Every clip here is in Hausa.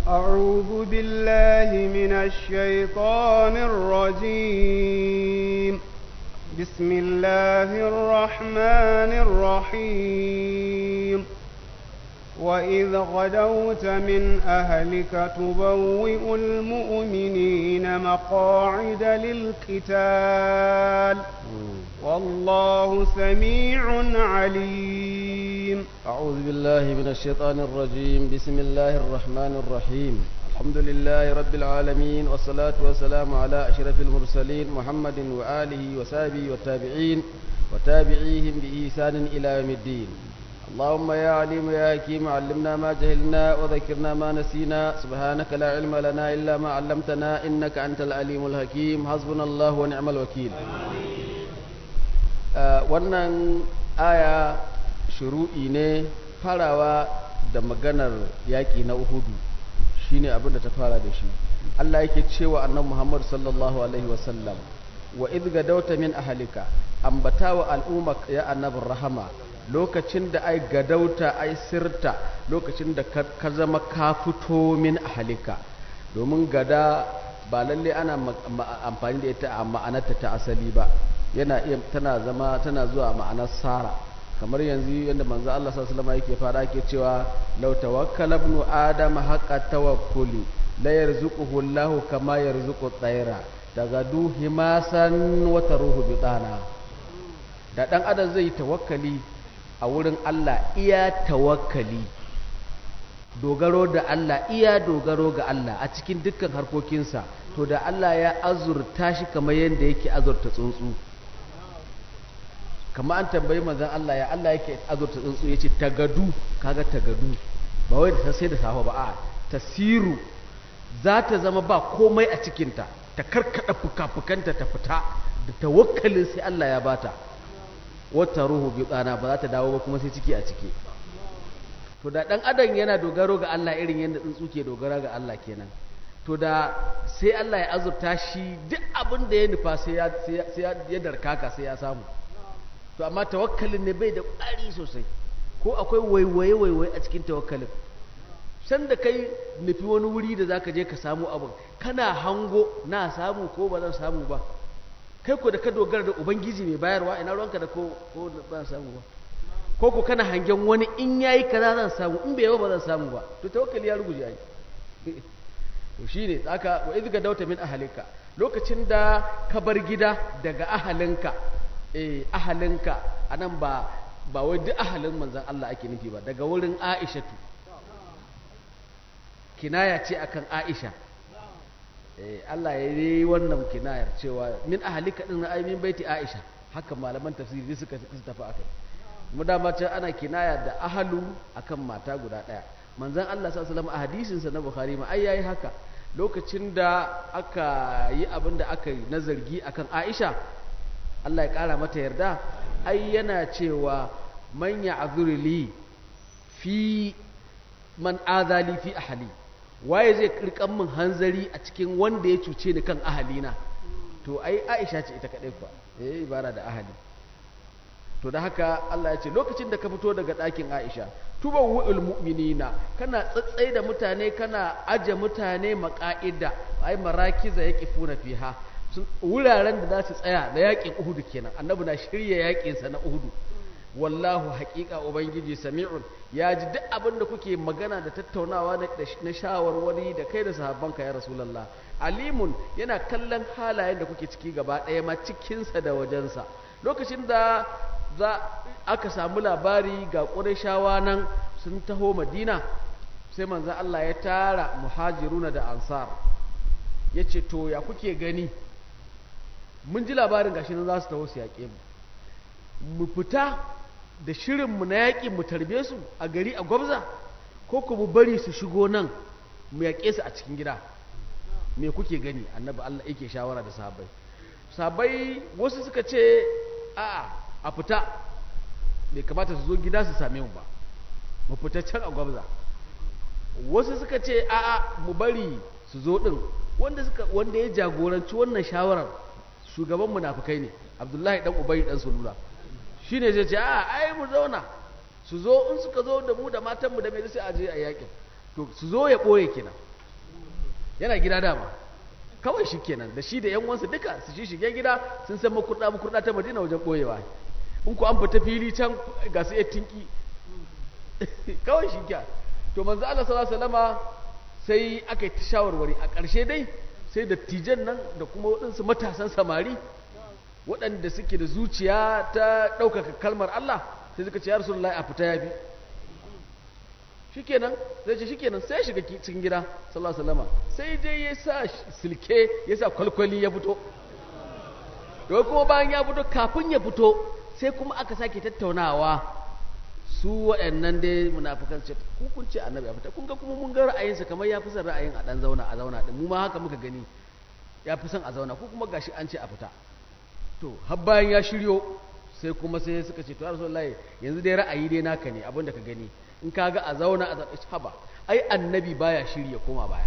أعوذ بالله من الشيطان الرجيم بسم الله الرحمن الرحيم وإذ غدوت من أهلك تبوئ المؤمنين مقاعد للقتال والله سميع عليم أعوذ بالله من الشيطان الرجيم بسم الله الرحمن الرحيم الحمد لله رب العالمين والصلاة والسلام على أشرف المرسلين محمد وآله وصحبه والتابعين وتابعيهم بإحسان إلى يوم الدين اللهم يا عليم يا حكيم علمنا ما جهلنا وذكرنا ما نسينا سبحانك لا علم لنا إلا ما علمتنا إنك أنت العليم الحكيم حسبنا الله ونعم الوكيل wannan aya shuru'i ne farawa da maganar yaƙi na uhudu shine abin da ta fara da shi Allah yake cewa annabi Muhammad sallallahu alaihi wasallam wa idh gadawta min ahlika ambatawa al'umma ya annabin rahama lokacin da ai gadauta ai sirta lokacin da ka zama ka fito min ahlika domin gada ba lalle ana amfani da ita a ma'anarta ta asali ba yana iya tana zama tana zuwa ma'anar sara kamar yanzu yadda manzo Allah sallallahu alaihi wasallam yake fara yake cewa law tawakkala ibnu adam haqqa tawakkuli la yarzuquhu Allah kama yarzuqu at-tayra tagadu himasan wa taruhu bitana da dan adam zai tawakkali a wurin Allah iya tawakkali dogaro da Allah iya dogaro ga Allah a cikin dukkan harkokinsa to da Allah ya azurta shi kamar yadda yake azurta tsuntsu kamar an tambayi manzon Allah ya Allah yake azurta tsuntsu yace tagadu kaga tagadu ba wai da sai da safa ba a tasiru za ta zama ba komai a cikinta ta karkada fuka-fukanta ta fita da tawakkalin sai Allah ya bata wata ruhu bi tsana ba za ta dawo ba kuma sai ciki a ciki to da dan adam yana dogaro ga Allah irin yadda tsuntsu ke dogara ga Allah kenan to da sai Allah ya azurta shi duk abin da ya nufa sai ya sai ya darkaka sai ya samu to amma tawakkalin ne bai da ƙwari sosai ko akwai waiwaye waiwaye a cikin tawakkalin san da kai nufi wani wuri da zaka je ka samu abin kana hango na samu ko ba zan samu ba kai ko da ka dogara da ubangiji mai bayarwa ina ruwanka da ko ko ba samu ba ko ko kana hangen wani in yayi kaza zan samu in bai yawa ba zan samu ba to tawakkali ya ruguje ai to shine aka wa idga dauta min ahalika lokacin da ka bar gida daga ahalinka eh ahalinka anan ba ba wai duk ahalin manzon Allah ake nufi ba daga wurin Aishatu kinaya ce akan Aisha Allah ya yi wannan kinayar cewa min ahalika din ai min baiti Aisha haka malaman tafsiri suka tafi akai mu dama ce ana kinaya da ahalu akan mata guda daya manzon Allah sallallahu alaihi wasallam a hadisin sa na Bukhari ma ai yayi haka lokacin da aka yi abin da aka yi na zargi akan Aisha Allah ya kara mata yarda ai yana cewa man ya'zurli fi man azali fi ahli waye zai kirkan min hanzari a cikin wanda ya cuce ni kan ahalina to ai Aisha ce ita kadai fa eh ibara da ahali to da haka Allah ya ce lokacin da ka fito daga ɗakin Aisha tuba wu'ul mu'minina kana tsatsai da mutane kana aje mutane maka'ida ai marakiza yaqifuna fiha wuraren da za su tsaya da yakin Uhud kenan annabi na shirya yakin sa na Uhud wallahu haƙiƙa ubangiji sami'un ya ji duk abin da kuke magana da tattaunawa na shawarwari da kai da sahabbanka ya rasulullah alimun yana kallon halayen da kuke ciki gaba ɗaya ma cikinsa da wajensa lokacin da za aka samu labari ga ƙurashawa nan sun taho madina sai manzan Allah ya tara muhajiruna da ansar ya ce to ya kuke gani mun ji labarin gashi nan za su taho su yaƙe mu mu fita da shirinmu na yaƙi mu tarbe su a gari a gwabza ko ku mu bari su shigo nan mu yaƙe su a cikin gida me kuke gani annabi Allah yake shawara da sahabbai sahabbai wasu suka ce a'a a fita bai kamata su zo gida su same mu ba mu fita can a gwabza wasu suka ce a'a mu bari su zo din wanda suka wanda ya jagoranci wannan shawarar shugaban munafikai ne Abdullahi dan Ubay dan Sulula shine zai ce a ai mu zauna su zo in suka zo da mu da matan mu da mai sai a je a yakin to su zo ya boye kina yana gida dama kawai shi kenan da shi da yan uwansa duka su shi shige gida sun san makurda makurda ta madina wajen boyewa in ku an fita fili can ga su tinki kawai shi kya to manzo Allah sallallahu alaihi wasallama sai aka yi shawarwari a ƙarshe dai sai da tijan nan da kuma waɗansu matasan samari waɗanda suke da zuciya ta ɗaukaka kalmar Allah sai suka ce ya rasulullahi a fita yafi shikenan zai ce shikenan sai shiga cikin gida sallallahu alaihi wasallama sai dai ya sa silke ya sa kwalkwali ya fito to kuma bayan ya fito kafin ya fito sai kuma aka sake tattaunawa su waɗannan dai munafikan ce ku kun ce annabi ya fita kun ga kuma mun ga ra'ayinsa kamar ya fi son ra'ayin a dan zauna a zauna din mu ma haka muka gani ya fi son a zauna ku kuma gashi an ce a fita to har bayan ya shiryo sai kuma sai suka ce to ya rasulullahi yanzu dai ra'ayi dai naka ne abin da ka gani in ka ga a zauna a zauna haba ai annabi baya shirya koma baya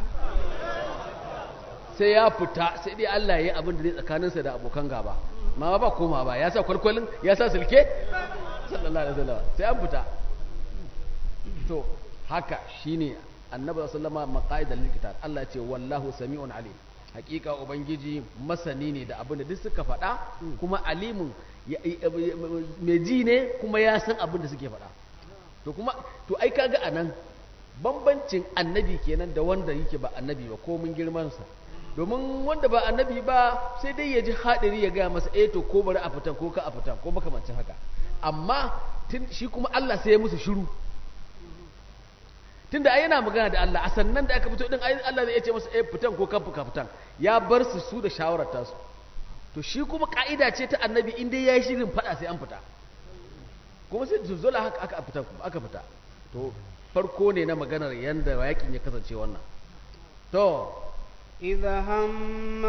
sai ya fita sai dai Allah ya yi abin da zai tsakaninsa da abokan gaba ma ba koma ba ya sa kwalkwalin ya sa silke sallallahu alaihi wasallam sai an fita to haka shine annabi sallama maqaidal likitab Allah ce wallahu sami'un alim hakika ubangiji masani ne da abin da duk suka faɗa kuma alimun mai ji ne kuma ya san abin da suke faɗa to kuma to ai kaga anan bambancin annabi kenan da wanda yake ba annabi ba ko mun girman sa domin wanda ba annabi ba sai dai ya ji hadiri ya gaya masa eh to ko bari a fitan ko ka a fitan ko makamancin haka amma shi kuma Allah sai ya musu shiru tunda ai yana magana da Allah a sannan da aka fito din ai Allah zai ce masa eh fitan ko kan fuka fitan ya bar su su da shawarar tasu to shi kuma ka'ida ce ta annabi in dai yayi shirin fada sai an fita kuma sai zulzula haka aka fita aka fita to farko ne na maganar yanda yakin ya kasance wannan to إذا هم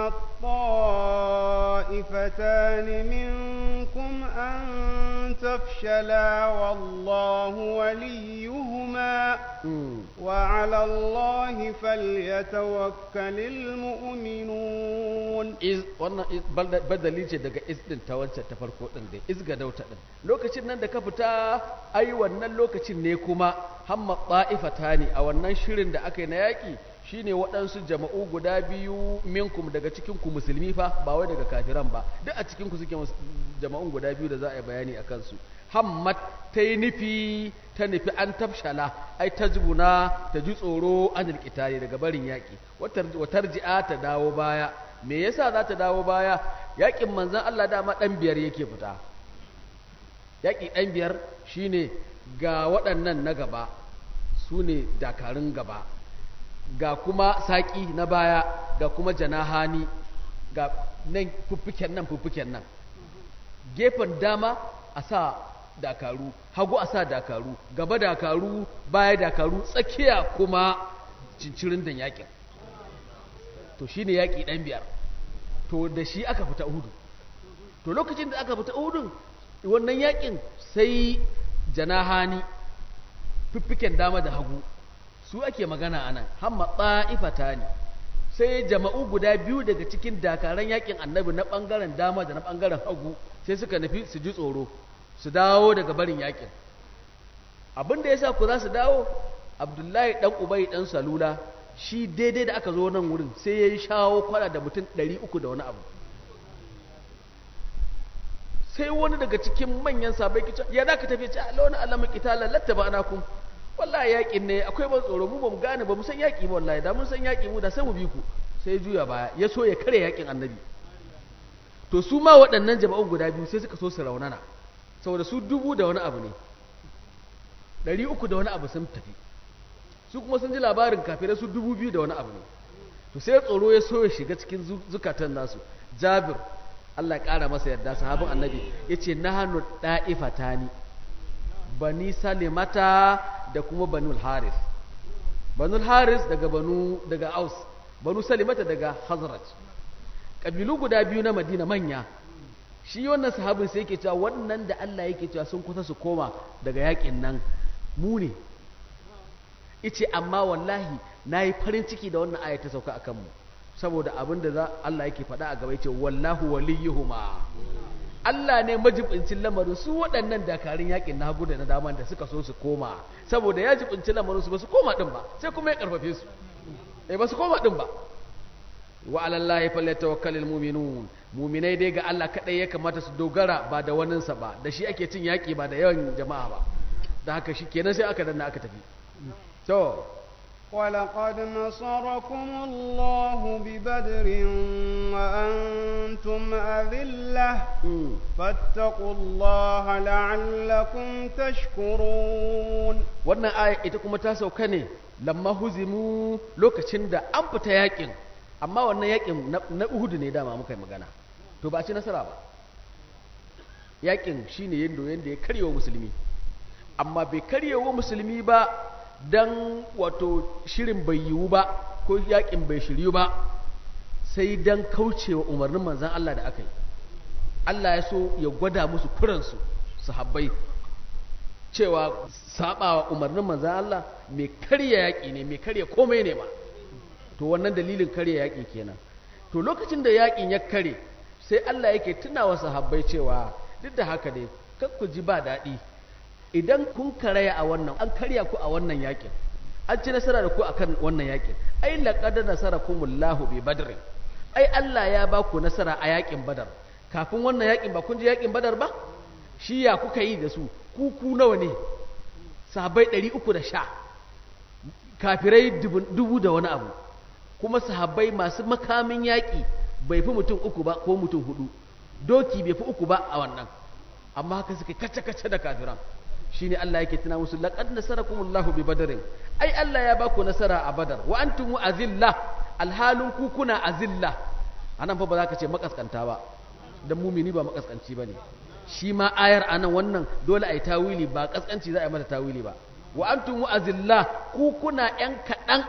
الطائفتان منكم أن تفشلا والله وليهما وعلى الله فليتوكل المؤمنون iz wannan badali ce daga iz din ta wancan ta farko din dai iz ga dauta din lokacin nan da ka fita ai wannan lokacin ne kuma hamma ta'ifatani a wannan shirin da aka yi na yaki shine waɗansu jama'u guda biyu minkum daga cikin ku musulmi fa ba wai daga kafiran ba duk a cikin ku suke jama'un guda biyu da za a yi bayani a kansu hammat ta yi nufi ta nufi an tafshala ai ta zubuna ta ji tsoro an alƙitare daga barin yaƙi watar ji'a ta dawo baya me yasa za ta dawo baya yaƙin manzan Allah dama ɗan biyar yake fita yaƙi ɗan biyar shine ga waɗannan na gaba su ne dakarun gaba ga kuma saƙi na baya ga kuma janahani ga nan fuffuken nan fuffuken nan gefen dama a sa dakaru hagu a sa dakaru gaba dakaru baya dakaru tsakiya kuma cincirin da yakin to shi ne yaƙi ɗan biyar to da shi aka fita uhudu to lokacin da aka fita uhudun wannan yakin sai janahani fiffiken dama da hagu su ake magana a nan hamma ɗa'ifata ne sai jama'u guda biyu daga cikin dakaran yakin annabi na ɓangaren dama da na ɓangaren hagu sai suka nufi su ji tsoro su dawo daga barin yakin abin da ya sa ku za su dawo abdullahi ɗan ubai ɗan salula shi daidai da aka zo nan wurin sai ya yi shawo kwana da mutum ɗari uku da wani abu sai wani daga cikin manyan sabai kicin ya za ka tafi ce a launin alamun italar latta ba ana kun wallahi yaƙin ne akwai ban tsoro mu ba mu gane ba mu san yaƙi ba wallahi da mun san yaƙi mu da sai mu bi ku sai juya baya ya so ya kare yaƙin annabi to su ma waɗannan jama'un guda biyu sai suka so su raunana saboda su dubu da wani abu ne ɗari uku da wani abu sun tafi su kuma sun ji labarin kafirai su dubu biyu da wani abu ne to sai tsoro ya so ya shiga cikin zukatan nasu jabir Allah ya ƙara masa yarda sahabin annabi ya ce na hannu ɗa'ifata ni bani salimata da kuma banul haris banul haris daga banu daga aus banu salimata daga hazrat ƙabilu guda biyu na madina manya shi wannan sahabin sai yake cewa wannan da Allah yake cewa sun kusa su koma daga yakin nan mu ne ice amma wallahi na yi farin ciki da wannan aya ta sauka a kanmu saboda abin da za Allah yake faɗa a gaba yace wallahu waliyuhuma Allah ne majibincin lamarin su waɗannan dakarun yakin na hagu da na dama da suka so su koma saboda ya jibinci lamarin su ba su koma din ba sai kuma ya karfafe su eh ba su koma din ba wa alallahi falyatawakkalul mu'minun mu'minai dai ga Allah kadai ya kamata su dogara ba da waninsa ba da shi ake cin yaki ba da yawan jama'a ba da haka shi kenan sai aka danna aka tafi to ولقد نصركم الله ببدر وأنتم أذلة فاتقوا الله لعلكم تشكرون wannan aya ita kuma ta sauka ne lamma huzimu lokacin da an fita yakin amma wannan yakin na Uhud ne dama muka yi magana to ba ci nasara ba yakin shine yanda yanda ya karyewa musulmi amma bai karyewa musulmi ba dan wato shirin bai yiwu ba ko yakin bai shiryu ba sai dan kaucewa umarnin manzan Allah da aka yi Allah ya so ya gwada musu kuransu sahabbai cewa sabawa umarnin manzan Allah mai karya yaƙi ne mai karya komai ne ba to wannan dalilin karya yaƙi kenan to lokacin da yaƙin ya kare sai Allah yake tunawa sahabbai cewa duk da haka dai kar ku ji ba daɗi idan kun karaya a wannan an karya ku a wannan yakin an ci nasara da ku akan wannan yakin ai laqad nasarakumullahu bi badr ai Allah ya ba ku nasara a yakin badar kafin wannan yakin ba kun ji yakin badar ba shi ya kuka yi da su ku ku nawa ne sahabbai 310 kafirai dubu da wani abu kuma sahabbai masu makamin yaki bai fi mutum uku ba ko mutum hudu doki bai fi uku ba a wannan amma haka suka kace-kace da kafiran shine Allah yake tuna musu laqad nasarakumullahu bi badarin ai Allah ya baku nasara a badar wa antum azilla alhalun ku kuna azilla anan fa ba za ka ce makaskanta ba dan mumini ba makaskanci bane shi ma ayar anan wannan dole ai tawili ba kaskanci za a yi mata tawili ba wa antum azilla ku kuna yan kadan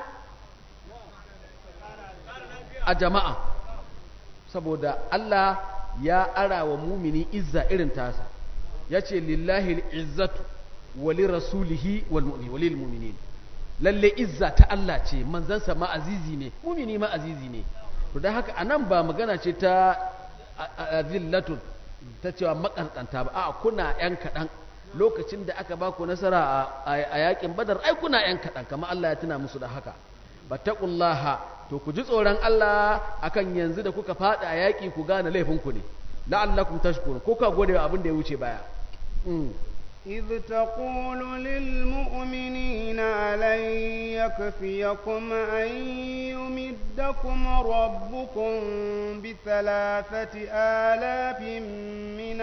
a jama'a saboda Allah ya ara wa mumini izza irin tasa ya ce lillahi izzatu wali rasulihi walil mu'minin lalle izza ta Allah ce manzansa ma azizi ne mumini ma azizi ne to dan haka anan ba magana ce ta azillatun ta cewa makaskanta ba a kuna yan kadan lokacin da aka ba ku nasara a yakin badar ai kuna yan kadan kamar Allah ya tuna musu da haka battaqullaha to ku ji tsoron Allah akan yanzu da kuka fada a yaki ku gane laifinku ne la'allakum tashkurun ko ka gode wa abin da ya wuce baya إذ تقول للمؤمنين ألن يكفيكم أن يمدكم ربكم بثلاثة آلاف من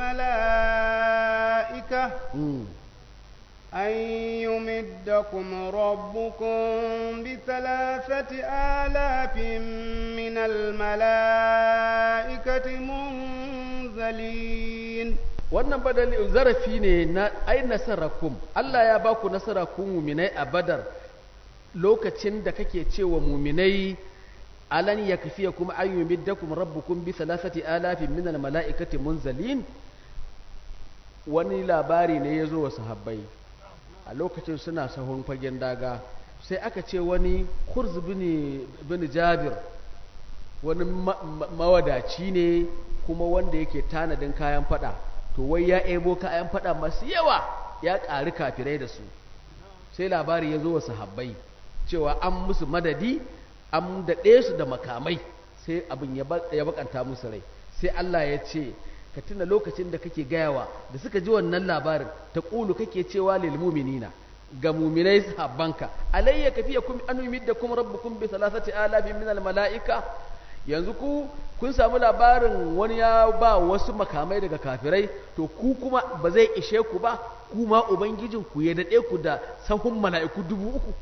الملائكة أن يمدكم ربكم بثلاثة آلاف من الملائكة منزلين wannan badali zarafi ne na ai nasarakum Allah ya baku nasara ku muminai a badar lokacin da kake cewa muminai alan yakfiya kuma ayyumiddakum rabbukum bi thalathati alafin min almalaikati munzalin wani labari ne ya zo wa sahabbai a lokacin suna sahun fagen daga sai aka ce wani kurz bin jabir wani mawadaci ne kuma wanda yake tanadin kayan fada to wai ya ebo kayan fada masu yawa ya ƙari kafirai da su sai labari ya zo wa sahabbai cewa an musu madadi an daɗe su da makamai sai abin ya bakanta musu rai sai Allah ya ce ka tuna lokacin da kake gayawa da suka ji wannan labarin ta ƙulu kake cewa lil muminina ga muminai sahabbanka alayya kafiya kum an yumiddakum rabbukum bi thalathati alafin min al malaika yanzu ku kun samu labarin wani ya ba wasu makamai daga kafirai to ku kuma ba zai ishe ku ba kuma ubangijin ku ya dade ku da sahun mala'iku dubu uku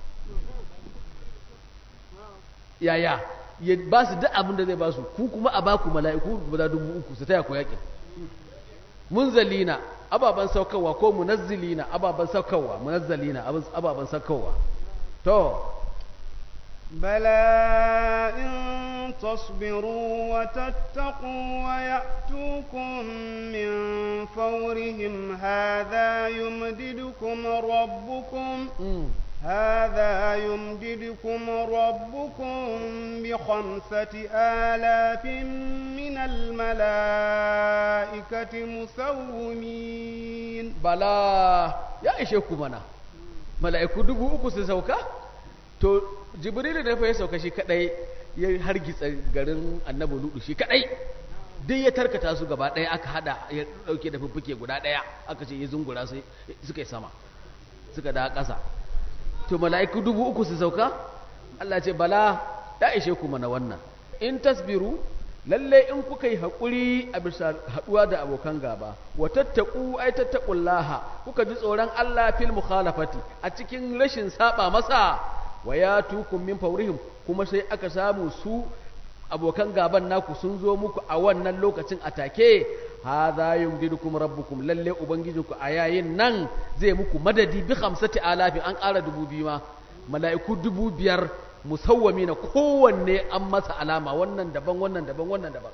yaya ya ba su duk abin da zai ba su ku kuma a baku mala'iku guda dubu uku su taya ku yakin munzalina ababan saukarwa ko munazzilina ababan saukarwa munazzalina ababan saukarwa to بلى إن تصبروا وتتقوا ويأتوكم من فورهم هذا يمددكم ربكم هذا يمددكم ربكم بخمسة آلاف من الملائكة مسومين بلا يا إشيكم أنا ملائكة دبو أكو سوكا to jibrilu da fa ya sauka shi kadai ya hargitsa garin annabi ludu shi kadai duk ya tarkata su gaba ɗaya aka hada ya dauke da fuffuke guda ɗaya aka ce ya zungura sai suka yi sama suka da ƙasa to mala'iku dubu uku su sauka Allah ce bala ya ishe ku mana wannan in tasbiru lalle in kuka yi haƙuri a bisa haɗuwa da abokan gaba wa tattaku ai tattaqullaha kuka ji tsoron Allah fil mukhalafati a cikin rashin saba masa wa ya tukum min faurihim kuma sai aka samu su abokan gaban naku sun zo muku a wannan lokacin atake hadha yumdidukum rabbukum lalle ubangijinku a yayin nan zai muku madadi bi khamsati alafin an ƙara dubu biyu ma mala'iku dubu biyar musawwami na kowanne an masa alama wannan daban wannan daban wannan daban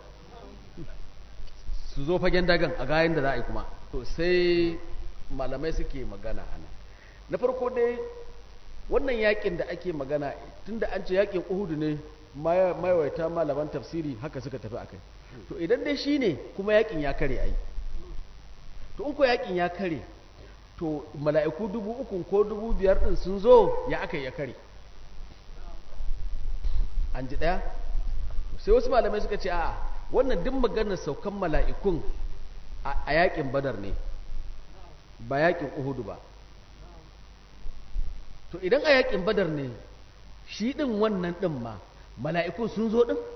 su zo fagen dagan a gayan da za a yi kuma to sai malamai suke magana ana na farko dai wannan yakin da ake magana tunda an ce yakin uhudu ne mayawaita malaman tafsiri haka suka tafi akai to idan dai shine kuma yakin ya kare ai to in ko yakin ya kare to mala'iku dubu uku ko dubu biyar din sun zo ya aka ya kare an ji ɗaya sai wasu malamai suka ce a wannan duk maganar saukan mala'ikun a yakin badar ne ba yakin uhudu ba to idan a yakin badar ne shi ɗin wannan ɗin ma mala'ikun sun zo ɗin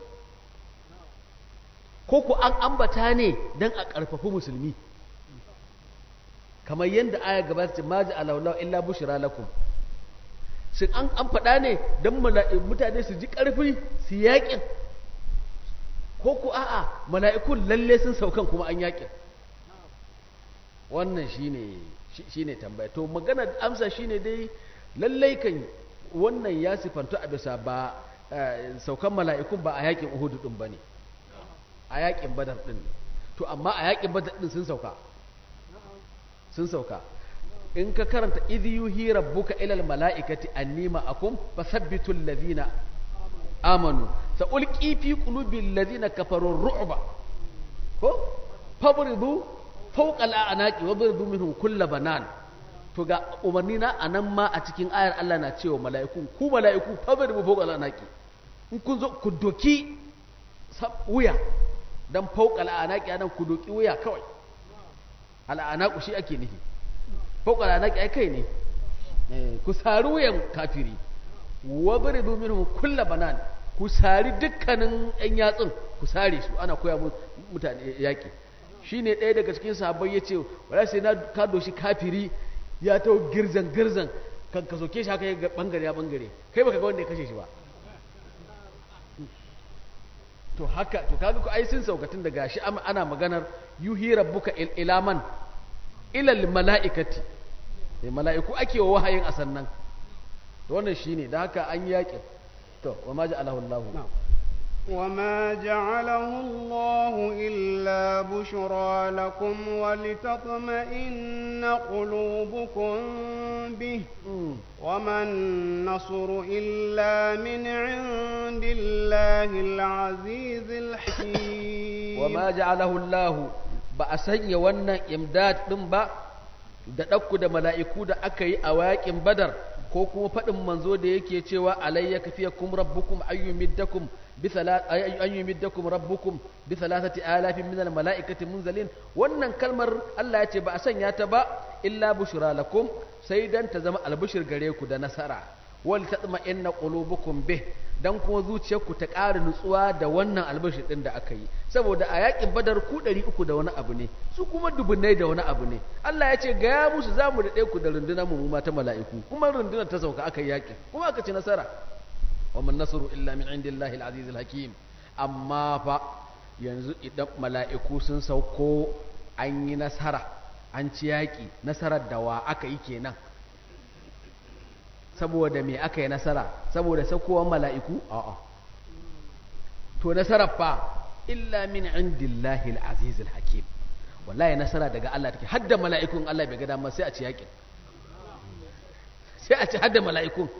ko ku an ambata ne don a ƙarfafi musulmi kamar yadda aya gaba ce maji alaulau illa bushira lakum shin an an faɗa ne don mutane su ji ƙarfi su yaƙin ko ku a'a mala'ikun lalle sun saukan kuma an yaƙin wannan shine shine tambaya to magana amsa shine dai lallai kan wannan ya sifantu a bisa ba saukan mala'ikun ba a yaƙin uhudu ɗin ba ne a yaƙin badar ɗin to amma a yaƙin badar ɗin sun sauka sun sauka in ka karanta idhi yuhi rabbuka ilal mala'ikati anni ma'akum fasabbitu alladhina amanu sa ulqi fi qulubi alladhina kafaru ru'ba ko fabridu fawqa al'anaqi wabridu minhum kull banan to ga umarni na anan ma a cikin ayar Allah na cewa mala'iku ku mala'iku fabridu fawqa al'anaqi in kun zo ku doki wuya dan fawqa al'anaqi anan ku doki wuya kawai al'anaqu shi ake nufi fokara na kai kai ne ku sari wuyan kafiri wa baridu minhum kulla banan ku sari dukkanin yan yatsun ku sare su ana koya mutane yaki shine ɗaya daga cikin sahabbai yace wala sai na ka doshi kafiri ya ta girzan girzan kan ka soke shi haka ya bangare ya bangare kai baka ga wanda ya kashe shi ba to haka to kaga ku ai sun saukatin da gashi ana maganar yuhi rabbuka ilaman ilal mala'ikati sai mala'iku ake wa wahayin a sannan wannan shine da haka an yaƙin to wa ma ja'alahu Allah وما جعله الله إلا بشرى لكم ولتطمئن قلوبكم به وما النصر إلا من عند الله العزيز الحكيم وما جعله الله ba a sanya wannan imdad ɗin ba da ɗauku da mala'iku da aka yi a waƙin badar ko kuma faɗin manzo da yake cewa alayya kafiya kum rabbukum ayyumiddakum ayyumiddakum rabbukum bi thalathati alafin min al mala'ikati munzalin wannan kalmar Allah ya ce ba a sanya ta ba illa bushra lakum sai dan ta zama albishir gare ku da nasara wal tatma'inna qulubukum bih dan kuma zuciyarku ta ƙara nutsuwa da wannan albashir ɗin da aka yi saboda a yakin badar ku ɗari uku da wani abu ne su kuma dubunnai da wani abu ne Allah ya ce gaya musu za mu daɗe ku da rundunar mu ma ta mala'iku kuma rundunar ta sauka aka yi yakin kuma aka ci nasara wa man nasru illa min indillahi al-aziz hakim amma fa yanzu idan mala'iku sun sauko an yi nasara an ci yaƙi nasarar da wa aka yi kenan saboda me aka yi nasara saboda sakowar mala'iku a'a to nasarar fa illa min indillahi al-aziz al-hakim wallahi nasara daga Allah take hadda mala'ikun Allah bai ga dama sai a ci yakin sai a ci hadda mala'ikun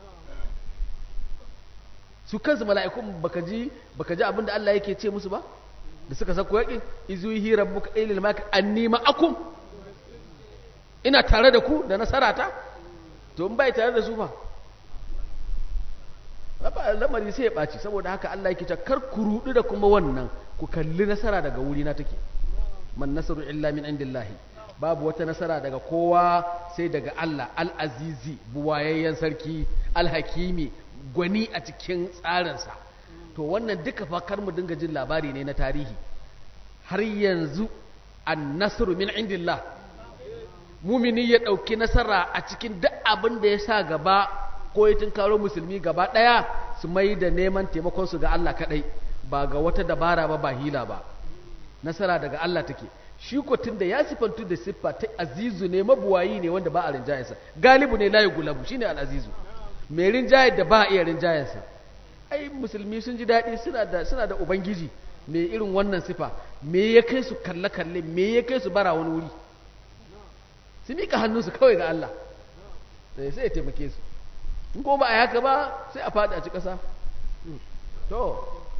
su kansu mala'ikun baka ji baka ji abinda Allah yake ce musu ba da suka sako yakin izuhi rabbuka ilal mak anni ma'akum ina tare da ku da nasara ta to in bai tare da su fa lamari sai ya ɓaci saboda haka Allah yake ta kar ku rudu da kuma wannan ku kalli nasara daga wuri na take man nasaru illa min indillahi babu wata nasara daga kowa sai daga Allah al-azizi buwayayyen sarki al-hakimi gwani a cikin tsarinsa to wannan duka fa kar mu dinga jin labari ne na tarihi har yanzu an-nasru min indillah mumini ya ɗauki nasara a cikin duk abin da ya sa gaba ko ya tunkaro musulmi gaba ɗaya su mai da neman taimakonsu ga Allah kaɗai ba ga wata dabara ba ba hila ba nasara daga Allah take shi ko da ya sifantu da siffa ta azizu ne mabuwayi ne wanda ba a rinjayensa galibu ne layi gulabu shine al-azizu mai rinjaye da ba a iya rinjayensa ai musulmi sun ji daɗi suna da suna da ubangiji mai irin wannan sifa me ya kai su kalle kalle me ya kai su bara wani wuri su mika hannunsu kawai ga Allah sai sai ya taimake su in ko ba a haka ba sai a faɗi a ci ƙasa to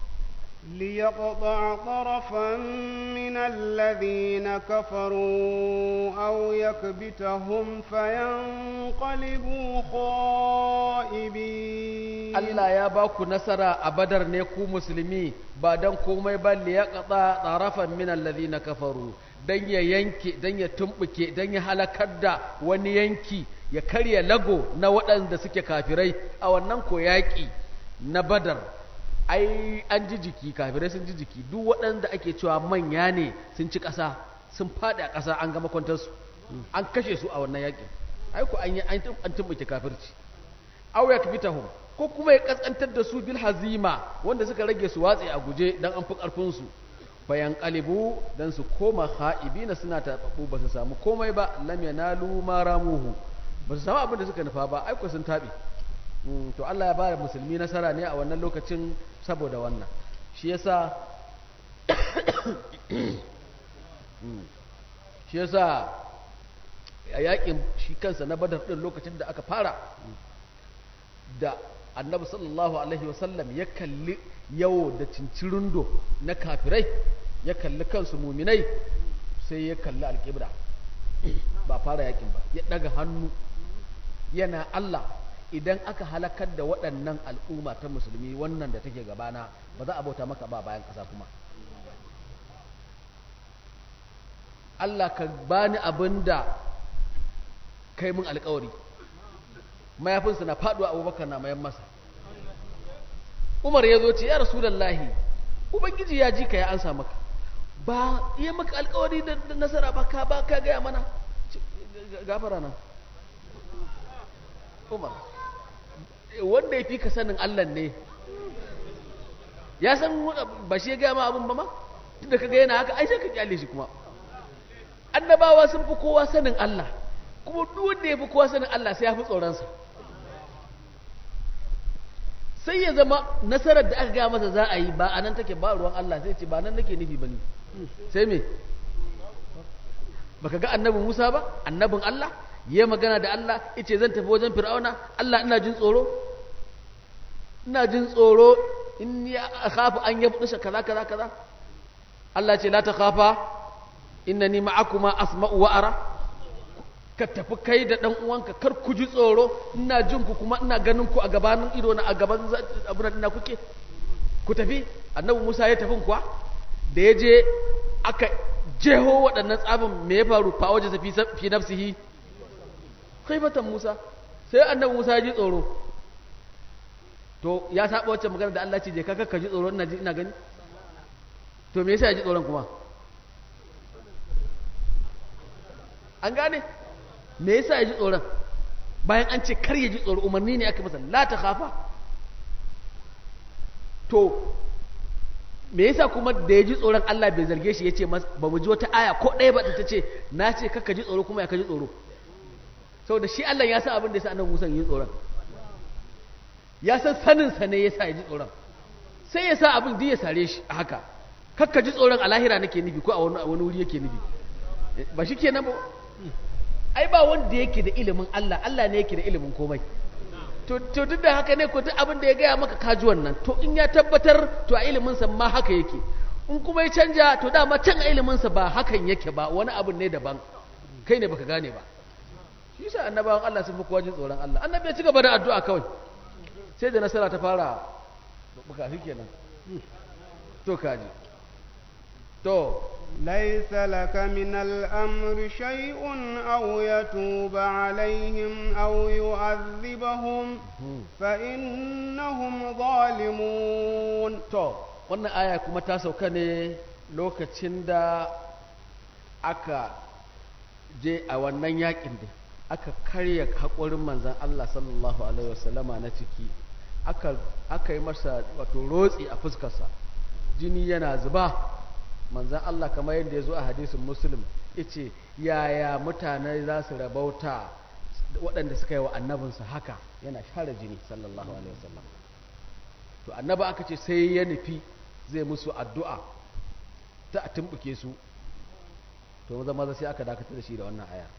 ليقطع طرفا من الذين كفروا أو يكبتهم فينقلبوا خائبين Allah ya ba ku nasara a badar ne ku musulmi ba don komai ba liyaqta tarafan min alladhina kafaru dan ya yanke dan ya tumbuke dan ya halakar da wani yanki ya karya lago na waɗanda suke kafirai a wannan ko yaƙi na badar ai an ji jiki kafirai sun ji jiki duk waɗanda ake cewa manya ne sun ci ƙasa sun faɗi a ƙasa an gama kwantarsu an kashe su a wannan yaƙi ai ko an yi an tumbuke kafirci aw yakbitahum ko kuma ya kaskantar da su bil hazima wanda suka rage su watsi a guje dan an fi karfin su bayan qalibu dan su koma khaibina suna tababu ba su samu komai ba lam yanalu ma ramuhu ba su samu abin da suka nufa ba ai ko sun tabi to Allah ya bada musulmi nasara ne a wannan lokacin saboda wannan shi yasa shi yasa a yakin shi kansa na badar din lokacin da aka fara da annabi sallallahu alaihi wasallam ya kalli yawo da cincirindo na kafirai ya kalli kansu muminai sai ya kalli alƙibra ba fara yakin ba ya daga hannu yana Allah idan aka halakar da waɗannan al'umma ta musulmi wannan da take gabana ba za a bauta maka ba bayan ƙasa kuma Allah ka bani abin da kai mun alƙawari mayafinsa na faɗuwa abubakar na mayan masa umar ya zo ce ya rasulallahi ubangiji ya ji ka ya ansa maka ba iya maka alkawari da nasara ba ka ba ka gaya mana gafara nan umar wanda ya fi ka sanin allah ne ya san ba shi ya gaya ma abin ba ma tunda ka gaya yana haka ai sai ka kyale shi kuma annabawa sun fi kowa sanin allah kuma duk wanda ya fi kowa sanin allah sai ya fi tsoronsa sai ya zama nasarar da aka gaya masa za a yi ba a nan take ba ruwan Allah sai ce ba nan nake nufi ba ne sai me baka ga annabin Musa ba annabin Allah ya magana da Allah yace zan tafi wajen Fir'auna Allah ina jin tsoro ina jin tsoro in ya khafu an yabdusha kaza kaza kaza Allah ce la takhafa innani ma'akuma asma'u wa ara ka tafi kai da ɗan uwanka kar ku ji tsoro ina jin ku kuma ina ganin ku a gabanin ido na a gaban abin da kuke ku tafi annabi Musa ya tafi kuwa da ya je aka jeho waɗannan tsabin me ya faru fa waje fi fi nafsihi khaybatan Musa sai annabi Musa ya ji tsoro to ya saba wacce magana da Allah ce je ka ka ji tsoro ina ji ina gani to me yasa ya ji tsoron kuma an gane me yasa ya ji tsoron bayan an ce kar ya ji tsoro umarni ne aka masa la ta khafa to me yasa kuma da ya ji tsoron Allah bai zarge shi ya ce ba mu ji wata aya ko ɗaya ba ta ce na ce kaka ji tsoro kuma ya ka ji tsoro saboda shi Allah ya san abin da ya sa annabi Musa yi tsoron ya san sanin sa ne ya sa ya ji tsoron sai ya sa abin da ya sare shi a haka kakka ji tsoron a lahira nake nufi ko a wani wuri yake nufi ba shi kenan ba ai ba wanda yake da ilimin Allah Allah ne yake da ilimin komai to to duk da haka ne ko duk abin da ya gaya maka kaji wannan to in ya tabbatar to a ilimin sa ma haka yake in kuma ya canja to dama can a ilimin sa ba hakan yake ba wani abin ne daban kai ne baka gane ba shi yasa annabawan Allah sun fi kowa jin tsoron Allah annabi ya ci gaba da addu'a kawai sai da nasara ta fara buka kenan to kaji to ليس لك من الأمر شيء أو يتوب عليهم أو يعذبهم فإنهم ظالمون to wannan aya kuma ta sauka ne lokacin da aka je a wannan yakin da aka karya haƙorin manzan Allah sallallahu alaihi wasallama na ciki aka aka yi masa wato rotsi a fuskarsa jini yana zuba manzan Allah kamar yadda ya zo a hadisin muslim yace yaya mutane za su rabauta waɗanda suka yi wa annabinsa haka yana share jini sallallahu alaihi wasallam to annaba aka ce sai ya nufi zai musu addu'a ta a tumbuke su to maza maza sai aka dakatar da shi da wannan aya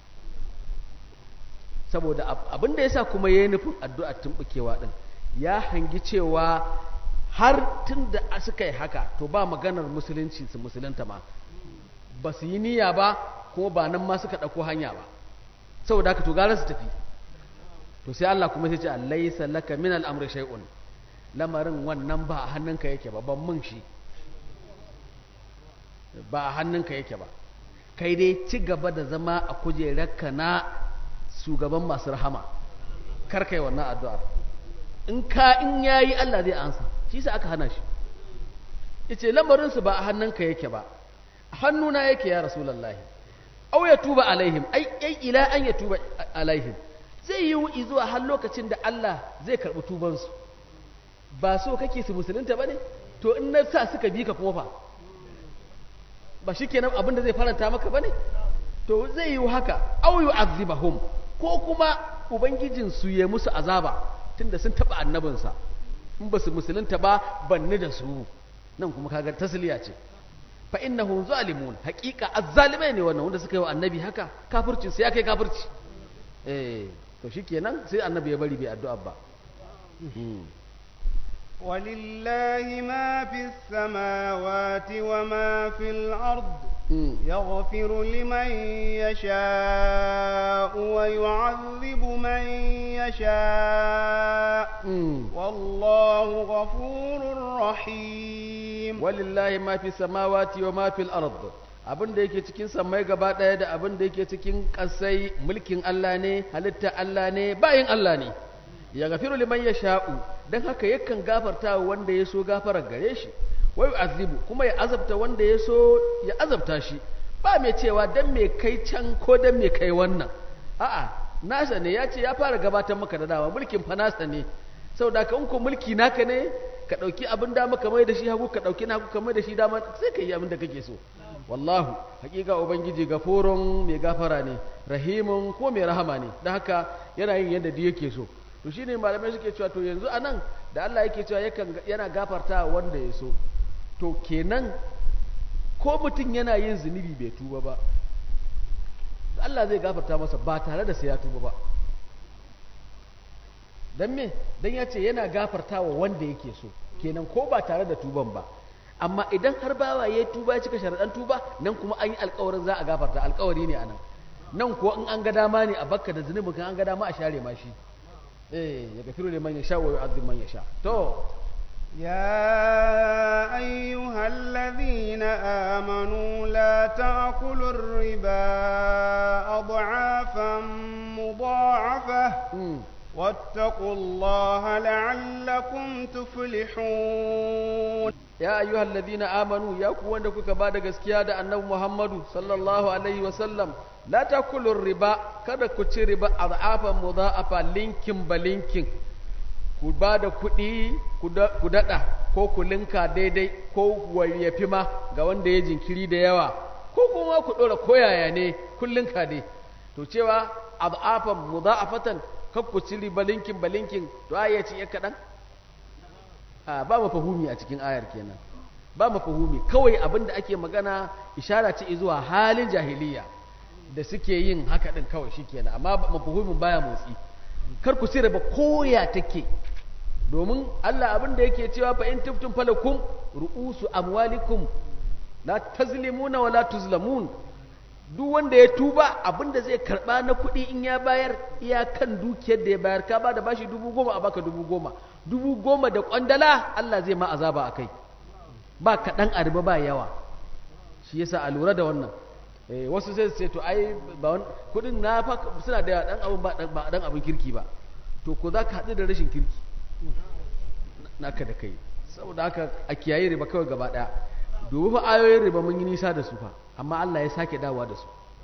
saboda abin da yasa kuma ya yi nufin addu'a tumbukewa din ya hangi cewa har tun da suka yi haka to ba maganar musulunci su musulunta ma ba su yi niyya ba kuma ba nan ma suka ɗauko hanya ba saboda haka to gara su tafi to sai Allah kuma sai ce laisa laka min al'amri shay'un lamarin wannan ba a hannunka yake ba ban mun shi ba a hannunka yake ba kai dai ci gaba da zama a kujerarka na shugaban masu rahama kar kai wannan addu'ar in ka in yayi Allah zai ansa shi sa aka hana shi yace lamarin su ba a hannunka yake ba hannuna yake ya rasulullahi aw ya tuba alaihim ai ai ila an ya tuba alaihim zai yi zuwa har lokacin da Allah zai karbi tubansu ba so kake su musulunta bane to in na sa suka bi ka kuma fa ba shikenan abin da zai faranta maka bane to zai yi haka aw yu'azzibahum ko kuma ubangijin su ya musu azaba tunda sun taba annabinsa in ba su musulunta ba banni da su nan kuma kaga tasliya ce fa innahum zalimun haqiqa azzalimai ne wannan wanda suka yi wa annabi haka kafircin sai ya kai kafirci eh to shikenan sai annabi ya bari bai addu'a ba ولله ما في السماوات وما في الأرض يغفر لمن يشاء ويعذب من يشاء والله غفور رحيم ولله ما في السماوات وما في الأرض abin da yake cikin samai gaba ɗaya da abin da yake cikin ƙasai mulkin Allah ne halitta Allah ne bayin Allah ne ya gafiru liman ya sha'u don haka yakan gafarta wanda ya so gafarar gare shi wai azibu kuma ya azabta wanda ya so ya azabta shi ba mai cewa dan mai kai can ko dan mai kai wannan a'a nasa ne ya ce ya fara gabatar maka da dama mulkin fa nasa ne saboda ka in ko mulki naka ne ka dauki abin dama ka mai da shi hagu ka dauki na hagu ka mai da shi dama sai ka yi abin da kake so wallahu hakika ubangiji gafurun mai gafara ne rahimun ko mai rahama ne don haka yana yin yadda duk yake so to shine malamai suke cewa to yanzu anan da Allah yake cewa yakan yana gafarta wanda ya so to kenan ko mutum yana yin zunubi bai tuba ba Allah zai gafarta masa ba tare da sai ya tuba ba dan me dan ya ce yana gafarta wa wanda yake so kenan ko ba tare da tuban ba amma idan har bawa ya tuba ya cika sharaɗan tuba nan kuma an yi alkawarin za a gafarta alkawari ne anan nan kuwa in an ga dama ne a bakka da zunubin kan an ga dama a share ma shi eh ya gafiru liman yasha wa yu'adhib man yasha to يا أيها الذين آمنوا لا تأكلوا الربا أضعافا مضاعفة واتقوا الله لعلكم تفلحون ya ayyuhal ladina amanu ya ku wanda kuka ba da gaskiya da annabi Muhammadu sallallahu alaihi wa sallam la takulur riba kada ku ci riba azafan mudha'afa linkin ba linkin ku ba da kuɗi ku daɗa ko ku linka daidai ko yafi ma ga wanda ya jinkiri da yawa ko kuma ku ɗora koyaya ne kun linka dai to cewa azafan mudha'afatan kar ku ci riba linkin ba linkin to ya ci ya kaɗan a ba mafahumi a cikin ayar kenan ba mafahumi kawai abin da ake magana ishara ce zuwa halin jahiliya da suke yin haka din kawai shikenan amma mafahumin baya motsi kar ku sirra ba koya take domin Allah abin da yake cewa fa in tiftum falakum ru'usu amwalikum la tazlimuna wa la tuzlamun duk wanda ya tuba abinda zai karba na kuɗi in ya bayar iyakan dukiyar da ya bayar ka ba da bashi dubu goma a baka dubu goma dubu goma da kwandala Allah zai ma azaba a kai ba kaɗan a riba ba yawa shi yasa a lura da wannan wasu sai ce to ai ba kuɗin na fa suna da ɗan abin ba ɗan abin kirki ba to ko za ka haɗu da rashin kirki naka da kai saboda haka a kiyaye riba kawai gaba ɗaya dubu fa ayoyin riba mun yi nisa da su fa amma Allah ya sake dawa da su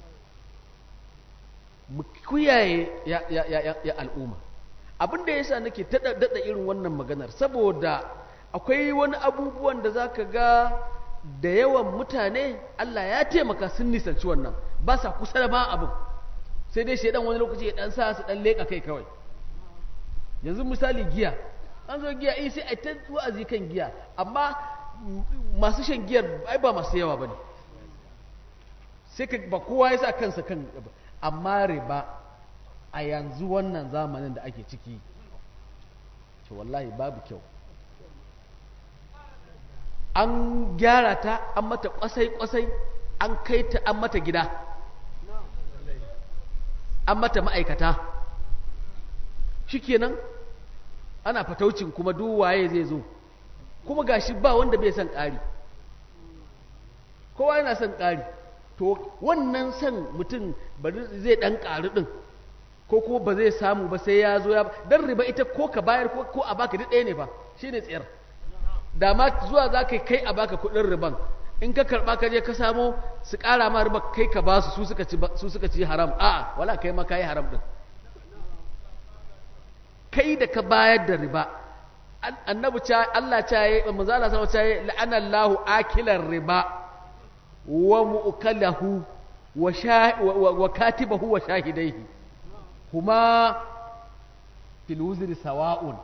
mu kiyaye ya, ya, ya, ya al'umma abin da yasa nake ta daɗa irin wannan maganar saboda akwai wani abubuwan da zaka ga da yawan mutane Allah ya taimaka sun nisanci wannan ba sa kusa da ba abin sai dai shaidan wani lokaci ya dan sa su dan leka kai kawai yanzu misali giya an zo giya eh sai a ta wa'azi kan giya amma masu shan giyar ai ba masu yawa bane sai ka ba kowa ya sa kansa kan amma riba a yanzu wannan zamanin da ake ciki to wallahi babu kyau an gyara ta an mata kwasai-kwasai an kai ta an mata gida an mata ma'aikata shikenan ana fataucin kuma duk waye zai zo kuma gashi ba wanda bai son ƙari kowa yana son ƙari to wannan son mutum bari zai ɗan ƙari ɗin ko kuma ba zai samu ba sai ya zo ya dan riba ita ko ka bayar ko a baka duk ɗaya ne fa shine tsayar da ma zuwa za ka kai a baka kuɗin riban in ka karɓa ka je ka samo su ƙara ma riba kai ka ba su su suka ci su suka ci haram a'a wala kai ma kai haram din kai da ka bayar da riba annabi cha Allah cha yi manzo Allah sama cha yi la'ana Allahu akilar riba wa mu'kalahu wa wa katibahu wa shahidaihi kuma fil wuzri sawa'un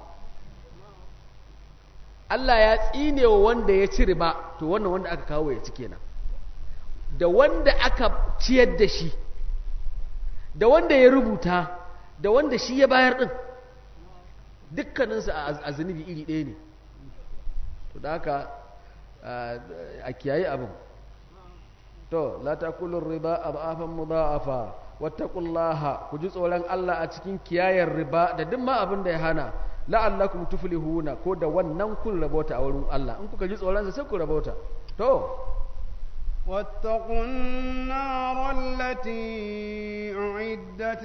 Allah ya tsine wa wanda ya ci riba to wannan wanda aka kawo ya ci kenan da wanda aka ciyar da shi da wanda ya rubuta da wanda shi ya bayar din dukkaninsu a zunubi iri ɗaya ne to da haka a kiyaye abin to la takulur riba adafan mudha'afa wattaqullaha ku ji tsoron Allah a cikin kiyayar riba da duk ma abin da ya hana la'allakum tuflihuna ko da wannan kun rabota a wurin Allah in kuka ji tsoron sa sai ku rabota to واتقوا النار التي أعدت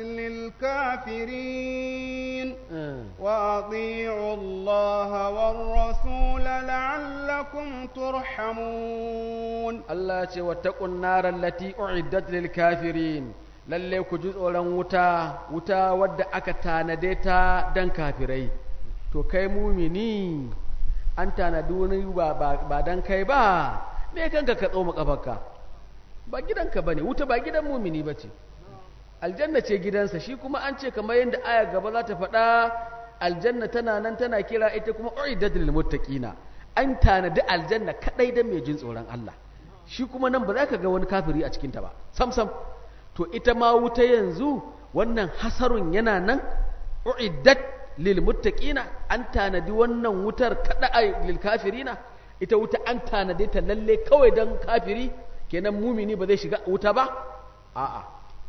للكافرين وأطيعوا الله والرسول لعلكم ترحمون الله واتقوا النار التي أعدت للكافرين lalle ku ji tsoron wuta wuta wadda aka tanade ta dan kafirai to kai mumini an tanadi wani ba, ba, dan kai ba me kanka ka tsoma kafarka ba gidanka bane wuta ba gidan mumini bace aljanna ce gidansa shi kuma an ce kamar yadda aya gaba za ta faɗa aljanna tana nan tana kira ita kuma uiddat lil muttaqina an tanadi aljanna kadai dan mai jin tsoron Allah shi kuma nan ba za ka ga wani kafiri a cikin ta ba sam sam to ita ma wuta yanzu wannan hasarun yana nan uiddat lil muttaqina an tanadi wannan wutar kada lil kafirina ita wuta an tanade ta lalle kawai don kafiri kenan mumini ba zai shiga wuta ba a'a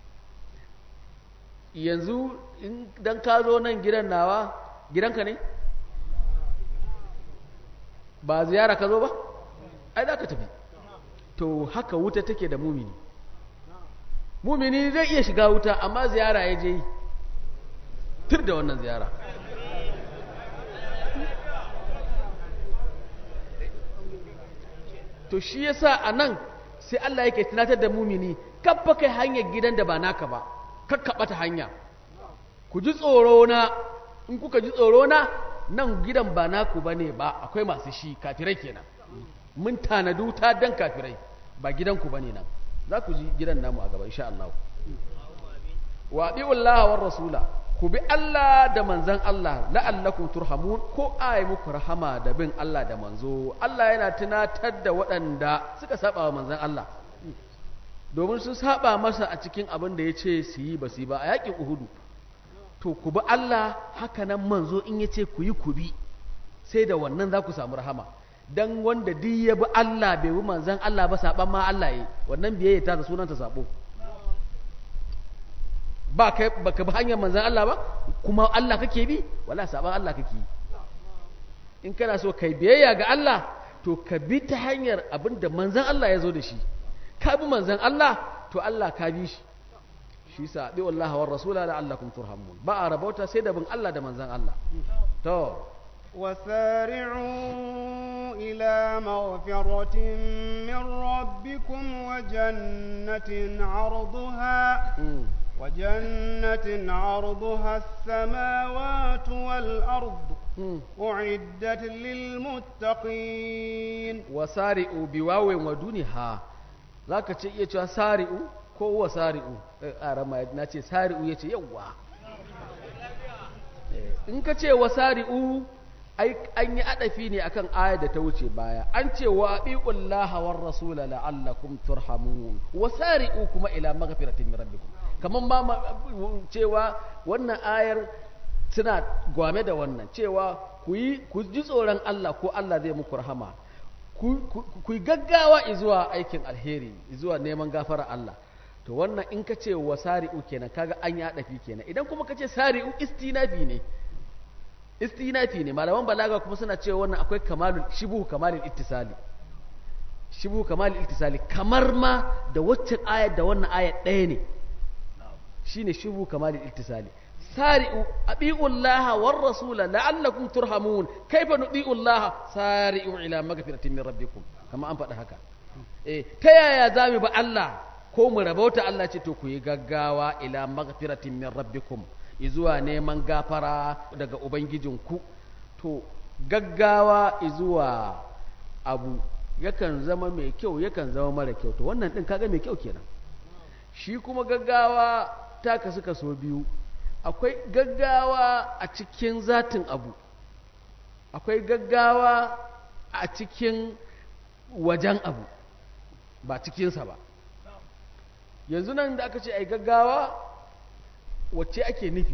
yanzu don ka zo nan gidan nawa gidanka ne ba ziyara ka zo ba ai za ka tafi to haka wuta take da mumini mumini zai iya shiga wuta amma ziyara ya je yi tur da wannan ziyara to shi yasa a nan sai Allah yake tunatar da mumini kabba kai hanyar gidan da ba naka ba kakkaɓa ta hanya ku ji tsoro na in kuka ji tsoro na nan gidan ba naku ba ne ba akwai masu shi kafirai kenan mun tanadu ta dan kafirai ba gidanku ba ne nan za ku ji gidan namu a gaba insha Allah wa bi'ullaha war rasula ku bi Allah da manzan Allah la'allakum turhamun ko ai muku rahama da bin Allah da manzo Allah yana tunatar da waɗanda suka saba wa manzan Allah domin sun saba masa a cikin abin da ya ce su yi ba su yi ba a yakin uhudu to ku bi Allah haka nan manzo in ya ce ku yi ku bi sai da wannan za ku samu rahama dan wanda duk ya bi Allah bai bi manzan Allah ba saban ma Allah yi wannan biyayya ta sunanta sabo ba kai baka bi hanyar manzon Allah ba kuma Allah kake bi wala saban Allah kake yi in kana so kai biyayya ga Allah to ka bi ta hanyar abin da manzon Allah ya zo da shi ka bi manzon Allah to Allah ka bi shi shi sa bi wallahi war rasula la'allakum turhamun ba a rabauta sai da bin Allah da manzon Allah to وسارعوا إلى مغفرة من ربكم وجنة عرضها mm. وجنة عرضها السماوات والأرض mm. أعدت للمتقين wasari'u biwawin wa duniha zaka ce iya cewa sari'u ko wasari'u eh, a rama na ce sari'u yace yawa Eh, in ka ce wasari'u ai an yi adafi ne akan aya da ta wuce baya an ce wa abiqullaha war rasula la'allakum turhamun wasari'u kuma ila maghfiratin min rabbikum kaman ma ma- cewa wannan ayar suna gwame da wannan cewa ku yi ku ji tsoron Allah ko Allah zai muku rahama ku ku- ku yi gaggawa zuwa aikin alheri zuwa neman gafara Allah to wannan in ka ce wa sari'u kenan kaga an yi haɗafi kenan idan kuma ka ce sari'u istinafi ne istinafi ne malaman balaga kuma suna cewa wannan akwai kamalul shibuhu kamalul ittisali shibuhu kamalul ittisali kamar ma da waccan ayat da wannan ayat ɗaya ne shine shibuhu kamalul ittisali sari'u abi'ullaha war rasula la'allakum turhamun kaifa nubi'ullaha sari'u ila magfiratin min rabbikum kama an faɗi haka eh ta yaya zamu ba Allah ko mu rabauta Allah ce to ku yi gaggawa ila magfiratin min rabbikum izuwa neman gafara daga ubangijinku to gaggawa izuwa abu yakan zama mai kyau yakan zama mara kyau to wannan din kaga mai kyau kenan shi kuma gaggawa ta kasu kaso biyu akwai gaggawa a cikin zatin abu akwai gaggawa a cikin wajen abu ba cikinsa ba yanzu nan da aka ce ai gaggawa wacce ake nufi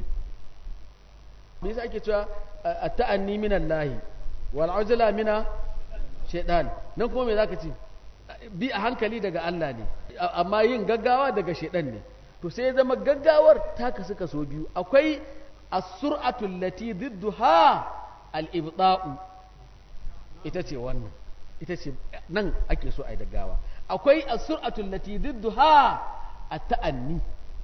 me yasa ake cewa a ta'anni minan lahi wal ujla mina shaidan nan kuma me zaka ce bi a hankali daga Allah ne amma yin gaggawa daga shaidan ne to sai ya zama gaggawar ta kasu kaso biyu akwai as-sur'atu allati didduha al-ibta'u ita ce wannan ita ce nan ake so ai gaggawa akwai as-sur'atu allati didduha at-ta'anni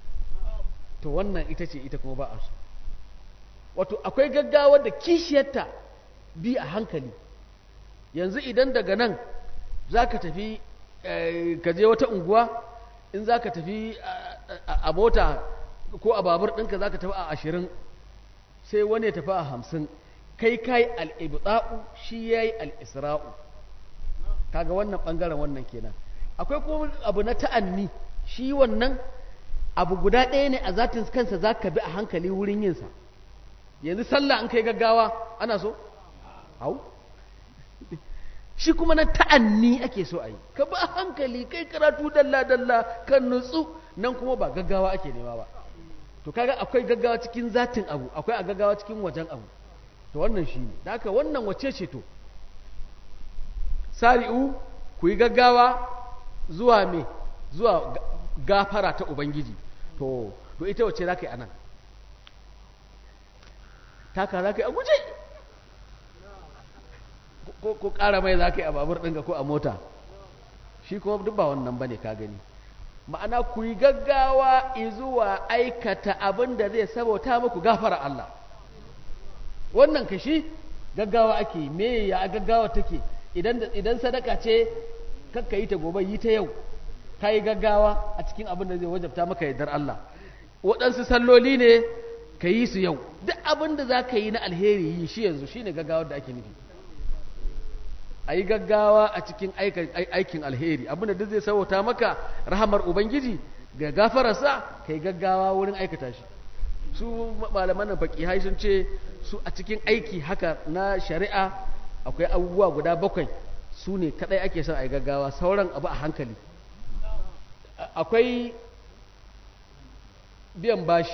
to wannan ita ce ita kuma ba a so wato akwai gaggawa da kishiyarta bi a hankali yanzu idan daga nan za ka tafi ka je wata unguwa in za ka tafi a mota ko a babur ɗinka za ka tafi a ashirin sai wani ya tafi a hamsin kai kai al'ibda'u shi ya yi al'isra'u kaga wannan ɓangaren wannan kenan akwai kuma abu na ta'anni shi wannan abu guda ɗaya ne a zatin kansa za ka bi a hankali wurin yinsa yanzu sallah an kai gaggawa ana so hau shi kuma na ta'anni ake so a yi ka ba hankali kai karatu dalla-dalla kan nutsu nan kuma ba gaggawa ake nema ba to kaga akwai gaggawa cikin zatin abu akwai a gaggawa cikin wajen abu to wannan shi ne da haka wannan wace ce to sari'u ku yi gaggawa zuwa me zuwa gafara ta ubangiji to to ita wace za ka yi a nan taka za ka yi a guje ko ƙara mai za ka yi a babur ɗinka ko a mota shi kuma duk ba wannan ba ne ka gani ma'ana ku yi gaggawa zuwa aikata abin da zai sabauta muku gafara Allah wannan ka shi gaggawa ake me ya gaggawa take idan sadaka ce kakka yi ta gobe yi ta yau ka yi gaggawa a cikin abin da zai wajabta maka yardar Allah waɗansu salloli ne ka yi su yau duk abin da za ka yi na alheri yi shi yanzu shi ne gaggawar da ake nufi a yi gaggawa a cikin aikin alheri abinda duk zai sauwata maka rahamar ubangiji ga gafararsa ka yi gaggawa wurin aikata shi su malaman nan faƙihai sun ce su a cikin aiki haka na shari'a akwai abubuwa guda bakwai su ne kadai ake son a yi gaggawa sauran abu a hankali akwai biyan bashi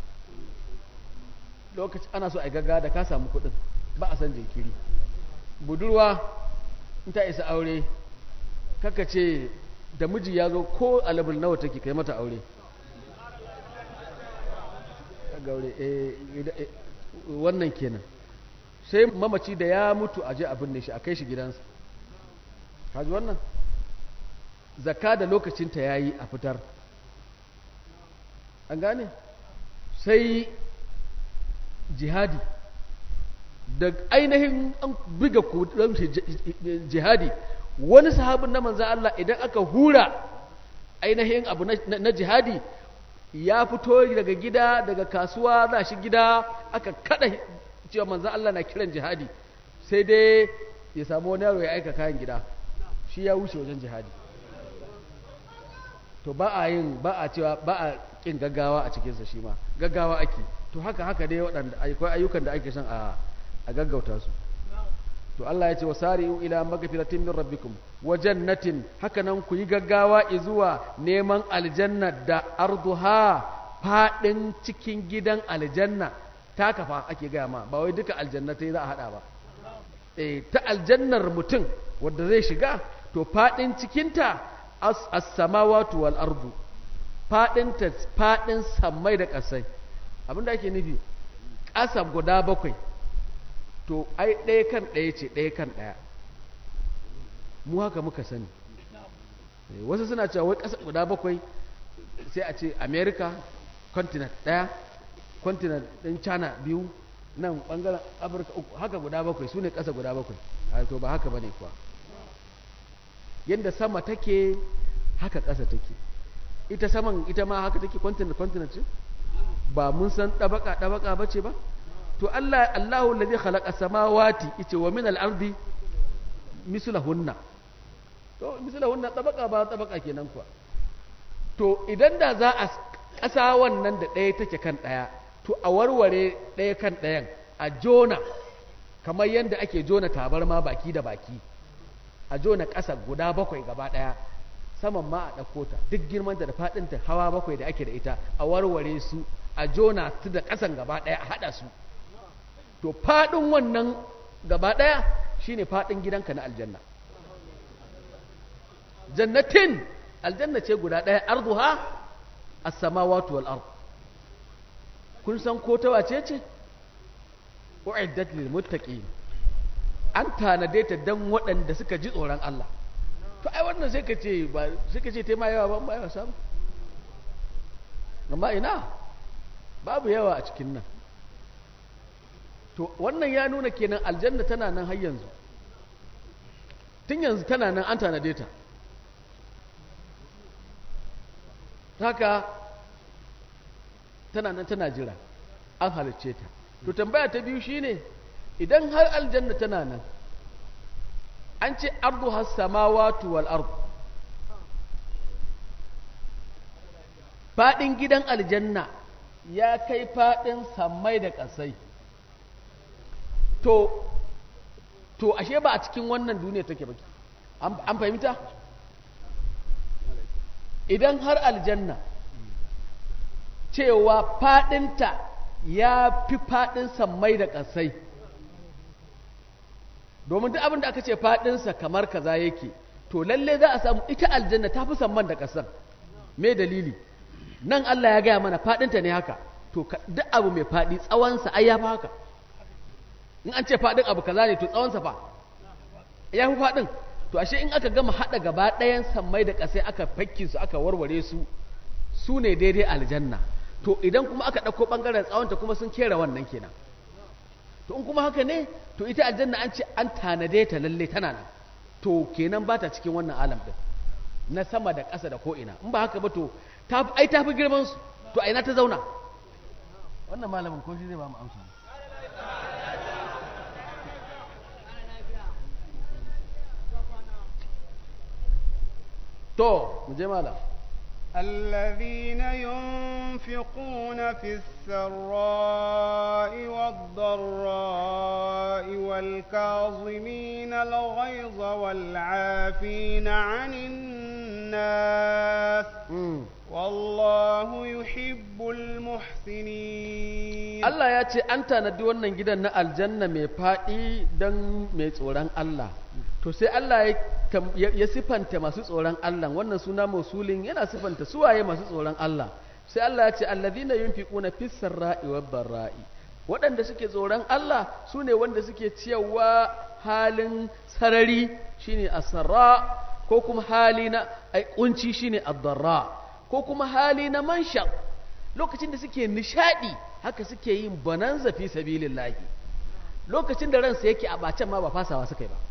lokaci ana so a yi gaggawa da ka samu kuɗin ba a san jinkiri budurwa in ta isa aure kaka ce da miji ya zo ko alabul nawa take kai mata aure gaure eh, ida- eh, wannan kenan sai mamaci da ya mutu a je a binne shi a kai shi gidansa kaji wannan zakka da lokacinta ya yi a fitar an gane sai jihadi da ainihin an buga kudin jihadi wani sahabin na manzan Allah idan aka hura ainihin abu na, na- na jihadi ya fito daga gida daga kasuwa za shi gida aka kada cewa manzan Allah na kiran jihadi sai dai ya samu wani yaro ya aika kayan gida shi ya wuce wajen jihadi to ba a yin ba a cewa ba a kin gaggawa a cikinsa shi ma gaggawa ake to haka haka dai waɗanda akwai ayyukan da ake son a a gaggauta su to Allah ya ce wasari'u ila magfiratin min rabbikum wa jannatin haka nan ku yi gaggawa zuwa neman aljanna da arduha fadin cikin gidan aljanna ta kafa ake gaya ma ba wai duka aljannatai za a hada ba eh ta aljannar mutum wanda zai shiga to fadin cikinta as as-samawati wal ardu fadin ta fadin sammai da kasai abinda ake nufi ƙasa guda bakwai to ai ɗaya kan ɗaya ce ɗaya kan ɗaya mu haka muka sani Eh, wasu suna cewa wai ƙasa guda bakwai sai a ce america continent ɗaya continent ɗin china biyu nan ɓangaren afirka uku haka guda bakwai su ne ƙasa guda bakwai a to ba haka ba ne kuwa yadda sama take haka ƙasa take ita saman ita ma haka take continent continent ce ba mun san ɗabaka ɗabaka ba ce ba to Allah Allahu alladhi khalaqa samawati yace wa min al-ardi mislahunna to mislahunna tabaka ba tabaka kenan kuwa to idan da za a ƙasa wannan da ɗaya take kan ɗaya to a warware ɗaya kan ɗayan a jona kamar yadda ake jona tabarma baki da baki a jona ƙasa guda bakwai gaba ɗaya saman ma a ɗauko ta duk girmanta da faɗinta hawa bakwai da ake da ita a warware su a jona su da ƙasan gaba ɗaya a haɗa su to faɗin wannan gaba ɗaya shine faɗin gidanka na aljanna jannatin aljanna ce guda ɗaya arduha as-samawati wal ard kun san ko ta wace ce uiddat lil muttaqin an tanade ta dan waɗanda suka ji tsoron Allah to ai wannan sai ka ce ba sai ka ce tema yawa ba ba yawa samu amma ina babu yawa a cikin nan to wannan ya nuna kenan aljanna tana nan har yanzu tun yanzu tana nan an tanade ta haka tana nan tana jira an halicce ta to tambaya ta biyu shine idan har aljanna tana nan an ce ardu has samawati wal ard fadin gidan aljanna ya kai fadin sammai da ƙasai to to ashe ba a cikin wannan duniya take ba an fahimta idan har aljanna cewa fadinta ya fi fadin sammai da ƙasai domin duk abin da aka ce fadinsa kamar kaza yake to lalle za a samu ita aljanna ta fi samman da ƙasar me dalili nan Allah ya gaya mana fadinta ne haka to duk abu mai fadi tsawonsa ai ya fi haka in an ce faɗin abu kaza ne to tsawonsa fa ya fi faɗin to ashe in aka gama haɗa gaba ɗayan sammai da ƙasai aka fakki su aka warware su su ne daidai aljanna to idan kuma aka ɗauko ɓangaren tsawonta kuma sun kera wannan kenan to in kuma haka ne to ita aljanna an ce an tanade ta lalle tana nan to kenan ba ta cikin wannan alam ɗin na sama da ƙasa da ko'ina in ba haka ba to ai ta fi girman su to a ina ta zauna wannan malamin ko shi zai ba mu amsa to mu je malam الذين ينفقون في السراء والضراء والكاظمين الغيظ والعافين عن الناس والله يحب المحسنين Allah ya ce an tanadi wannan gidan na aljanna mai faɗi don mai tsoron Allah to sai Allah ya sifanta masu tsoron Allah wannan suna mausulin yana sifanta suwaye masu tsoron Allah sai Allah ya ce allazina yunfiquna fis sarra'i wad dharra'i waɗanda suke tsoron Allah su ne wanda suke ciyarwa halin sarari shine asarra ko kuma hali na ai kunci shine ad-darra ko kuma hali na mansha lokacin da suke nishadi haka suke yin bananza fi sabilillahi lokacin da ransa yake a bacen ma ba fasawa suka yi ba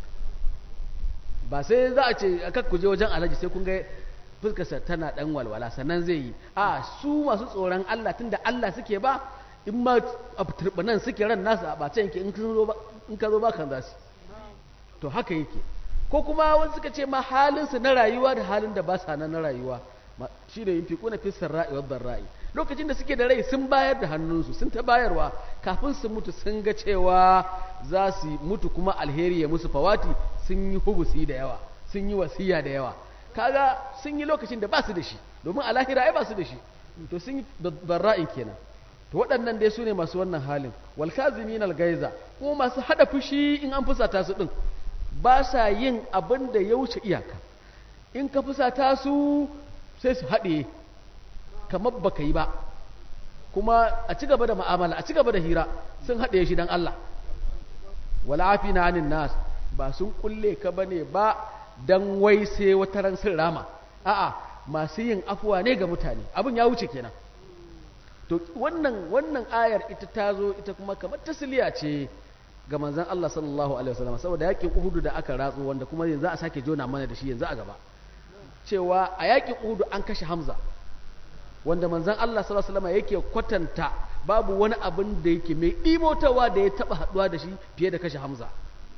ba sai za a ce aka kuje wajen alhaji sai kun ga fuskarsa tana dan walwala sannan zai yi a su masu tsoron Allah tunda Allah suke ba in ma a turbanan suke ran nasu a bacen yake in ka zo ba kan za su to haka yake ko kuma wani suka ce ma halinsu na rayuwa da halin da ba sa nan na rayuwa shi da yin fi kuna fi sarra'i wa barra'i lokacin da suke da rai sun bayar da hannunsu sun ta bayarwa kafin su mutu sun ga cewa za su mutu kuma alheri ya musu fawati sun yi hubusi da yawa sun yi wasiya da yawa kaga sun yi lokacin da ba su da shi domin a lahira ai ba su da shi to sun yi barra'in kenan to waɗannan dai su ne masu wannan halin wal kazimin al gaiza kuma masu hada fushi in an fusata su din ba sa yin abin da ya wuce iyaka in ka fusata su sai su haɗe kamar baka yi ba kuma a ci gaba da ma'amala a ci gaba da hira sun haɗe shi don Allah wala afi na hannun nas ba sun kulle ka ba ne ba don wai sai wata ran sun rama a'a masu yin afuwa ne ga mutane abin ya wuce kenan to wannan wannan ayar ita ta zo ita kuma kamar tasliya ce ga manzon Allah sallallahu alaihi wasallam saboda yakin Uhud da aka ratso wanda kuma yanzu za a sake jona mana da shi yanzu a gaba cewa a yakin Uhud an kashe Hamza wanda manzon Allah sallallahu alaihi wasallam yake kwatanta babu wani abin da yake mai ɗimotawa da ya taba haduwa da shi fiye da kashe Hamza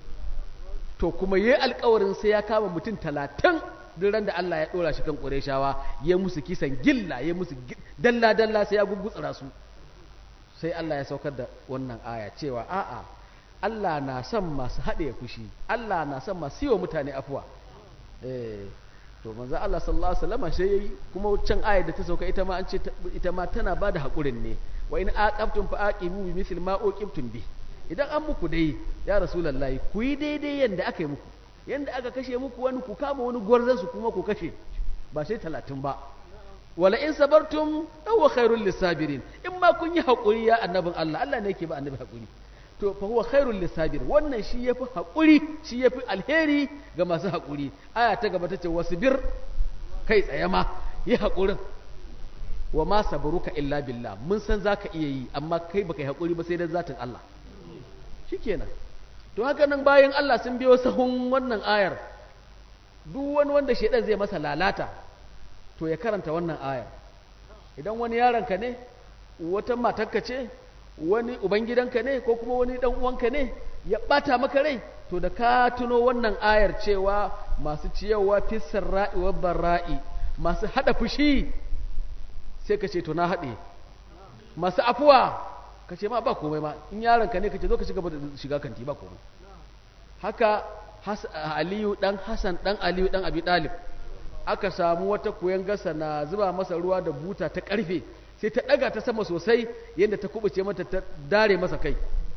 to kuma yayi alƙawarin sai ya kama mutum talatin duk ran da Allah ya dora shi kan Qurayshawa ya musu kisan gilla ya musu dalla dalla sai ya gugutsura su sai Allah ya saukar da wannan aya cewa a'a Allah na son masu haɗe fushi Allah na son masu yi wa mutane afuwa eh to manzo Allah sallallahu alaihi wasallam sai yayi kuma can ayar da ta sauka ita ma an ce ita ma tana bada hakurin ne wa in aqabtum fa aqibu bi misli ma uqibtum bi idan an muku dai ya rasulullahi ku yi daidai yanda aka yi muku yanda aka kashe muku wani ku kama wani gwarzan su kuma ku kashe ba sai talatin ba wala in sabartum huwa khairul lisabirin in ma kun yi hakuri ya annabin Allah Allah ne yake ba annabi hakuri to fa huwa khairul lisabir wannan shi yafi hakuri shi yafi alheri ga masu hakuri aya ta gaba tace wasbir kai tsaye ma yi hakurin wa ma sabruka illa billah mun san zaka iya yi amma kai baka yi hakuri ba sai dan zatin Allah shikenan to haka nan bayan Allah sun biyo sahun wannan ayar duk wani wanda shedan zai masa lalata to ya karanta wannan ayar idan wani yaronka ne wata matarka ce wani ubangidanka ne ko kuma wani dan uwanka ne ya bata maka rai to da ka tuno wannan ayar cewa masu ciyawa fisar ra'i wa barra'i masu hada fushi sai ka ce to na haɗe masu afuwa ka ce ma ba komai ma in yaronka ne ka ce zo ka shiga da shiga kanti ba komai haka aliyu dan hasan dan aliyu dan abi dalib aka samu wata koyan gasa na zuba masa ruwa da buta ta karfe sai ta ɗaga ta sama sosai yadda ta kubuce mata ta dare masa kai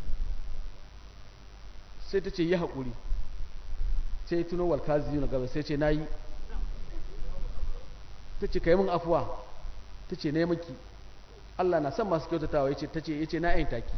sai ta ce yi haƙuri sai tuno walkazi na gaba sai ce na yi ta ce ka yi min afuwa ta ce ne miki Allah na son masu kyautatawa ya ce ta ce ya ce na yin taki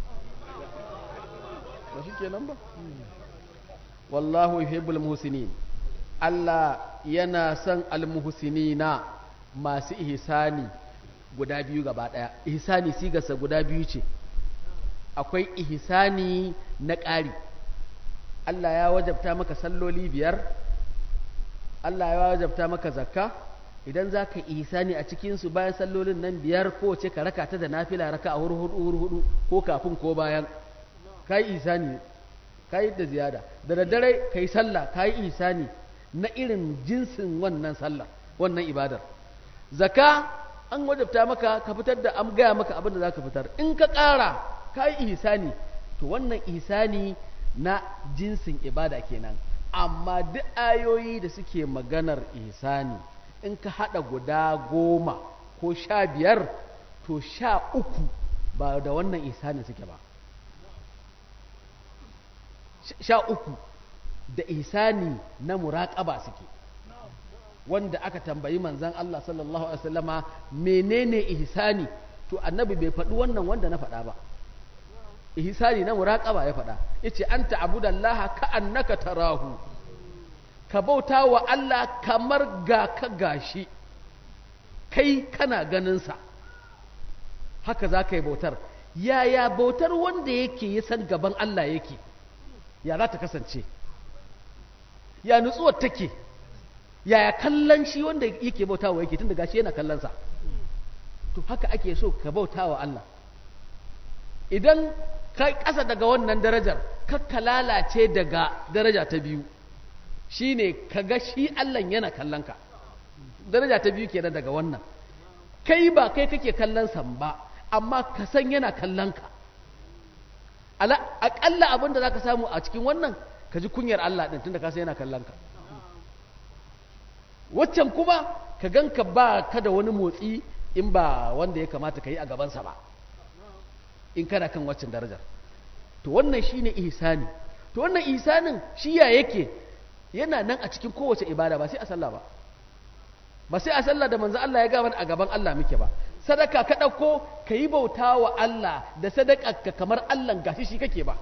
ba shi kenan ba wallahu yuhibbul muhsinin Allah yana son almuhsinina masu ihsani guda biyu gaba ɗaya ihsani sigarsa guda biyu ce akwai ihsani na ƙari Allah ya wajabta maka salloli biyar Allah ya wajabta maka zakka idan za ka ihsani a cikinsu bayan sallolin nan biyar ko ce ka raka ta da nafila raka a hurhudu hurhudu ko kafin ko bayan ka yi ihsani ka yi da ziyada da daddare ka yi sallah ka yi ihsani na irin jinsin wannan sallah wannan ibadar zakka an wajabta maka ka fitar da an gaya maka abin da za ka fitar in ka ƙara ka yi ihsani to wannan ihsani na jinsin ibada kenan amma duk ayoyi da suke maganar ihsani in ka haɗa guda goma ko sha biyar to sha uku ba da wannan ihsanin suke ba sha uku da ihsani na muraƙaba suke wanda aka tambayi manzan Allah sallallahu alaihi wasallama menene ihsani to annabi bai faɗi wannan wanda na faɗa ba ihsani na muraqaba ya faɗa yace anta abudallaha ka annaka tarahu ka bauta wa Allah kamar ga ka gashi kai kana ganin sa haka za ka yi bautar yaya bautar wanda yake ya san gaban Allah yake ya za ta kasance ya nutsuwar take yaya kallon shi wanda yake bauta wa yake tun da gashi yana kallon sa to haka ake so ka bauta wa Allah idan ka ƙasa daga wannan darajar ka lalace daga daraja ta biyu shine ka ga shi Allah yana kallon ka daraja ta biyu kenan daga wannan kai ba kai kake kallon san ba amma ka san yana kallon ka aƙalla abin da za ka samu a cikin wannan ka ji kunyar Allah ɗin tunda ka san yana kallon ka waccan kuma ka ganka ba ka da wani motsi in ba wanda ya kamata ka yi a gabansa ba in kana kan waccan darajar to wannan shine ihsani to wannan ihsanin shi ya yake yana nan a cikin kowace ibada ba sai a sallah ba ba sai a sallah da manzo Allah ya gaba a gaban Allah muke ba sadaka ka ɗauko ka yi bauta wa Allah da sadaka ka kamar Allah gashi shi kake ba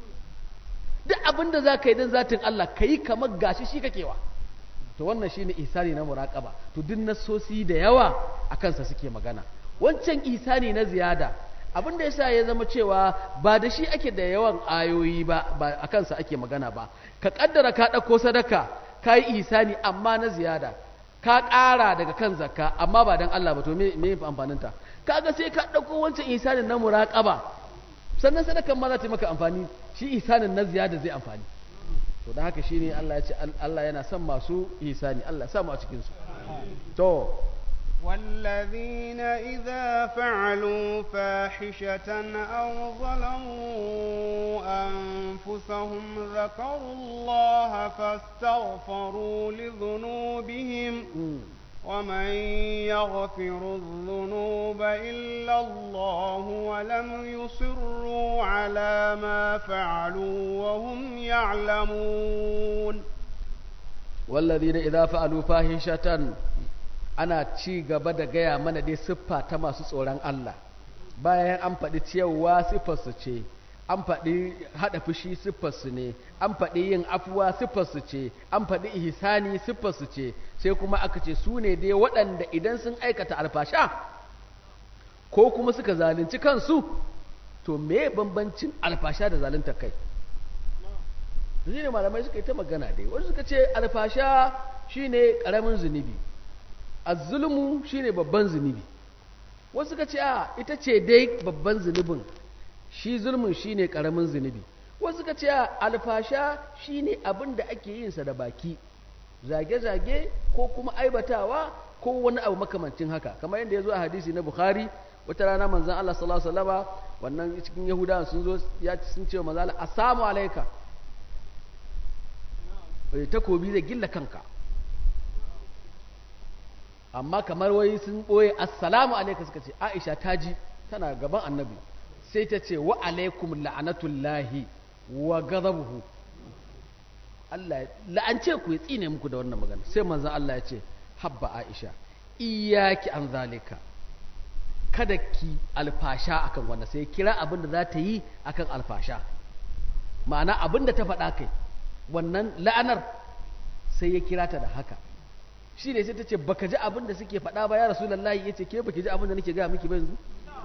duk abin da za ka yi don zatin Allah ka yi kamar gashi shi kake wa to wannan shine ihsani na muraqaba to duk nasosi da yawa a kansa suke magana wancan ihsani na ziyada abin da yasa ya zama cewa ba da shi ake da yawan ayoyi ba ba a kansa ake magana ba ka kaddara ka ɗauko sadaka ka yi ihsani amma na ziyada ka ƙara daga kan zakka amma ba don Allah ba to me me amfaninta kaga sai ka ɗauko wancan ihsanin na muraqaba sannan sadakan ma za ta maka amfani shi ihsanin na ziyada zai amfani to da haka shine Allah ya ce Allah yana son masu ihsani Allah ya sa mu a cikin su to والذين إذا فعلوا فاحشة أو ظلموا أنفسهم ذكروا الله فاستغفروا لذنوبهم ومن يغفر الذنوب إلا الله ولم يصروا على ما فعلوا وهم يعلمون والذين إذا فعلوا فاحشة ana ci gaba da gaya mana dai siffa ta masu tsoron Allah bayan an faɗi ciyarwa siffarsu ce an faɗi haɗa fushi siffarsu ne an faɗi yin afuwa siffarsu ce an faɗi ihsani siffarsu ce sai kuma aka ce su ne dai waɗanda idan sun aikata alfasha ko kuma suka zalunci kansu to me bambancin alfasha da zalunta kai shi ne malamai suka yi ta magana dai wasu suka ce alfasha shine ƙaramin zunubi azzulmu shine babban zunubi wasu ka ce a ita ce dai babban zunubin shi zulmun shine karamin zunubi wasu ka ce a alfasha shine abin da ake yin sa da baki zage-zage ko kuma aibatawa ko wani abu makamancin haka kamar yadda ya zo a hadisi na bukhari wata rana manzon Allah sallallahu alaihi wasallama wannan cikin yahudawan sun zo ya sun ce manzon Allah assalamu alayka takobi zai gilla kanka amma kamar wai sun ɓoye assalamu alaikum suka ce aisha ta ji tana gaban annabi sai ta ce wa alaikum la'anatullahi wa ghadabuhu Allah la'ance ku ya tsine muku da wannan magana sai manzon Allah ya ce habba aisha iyaki an zalika kada ki alfasha akan wannan sai kira abin da za ta yi akan alfasha ma'ana abin da ta faɗa kai wannan la'anar sai ya kira ta da haka shi ne sai ta ce baka ji abin da suke faɗa ba ya rasulullahi ya ce ke baki ji abin da nake gaya miki ba yanzu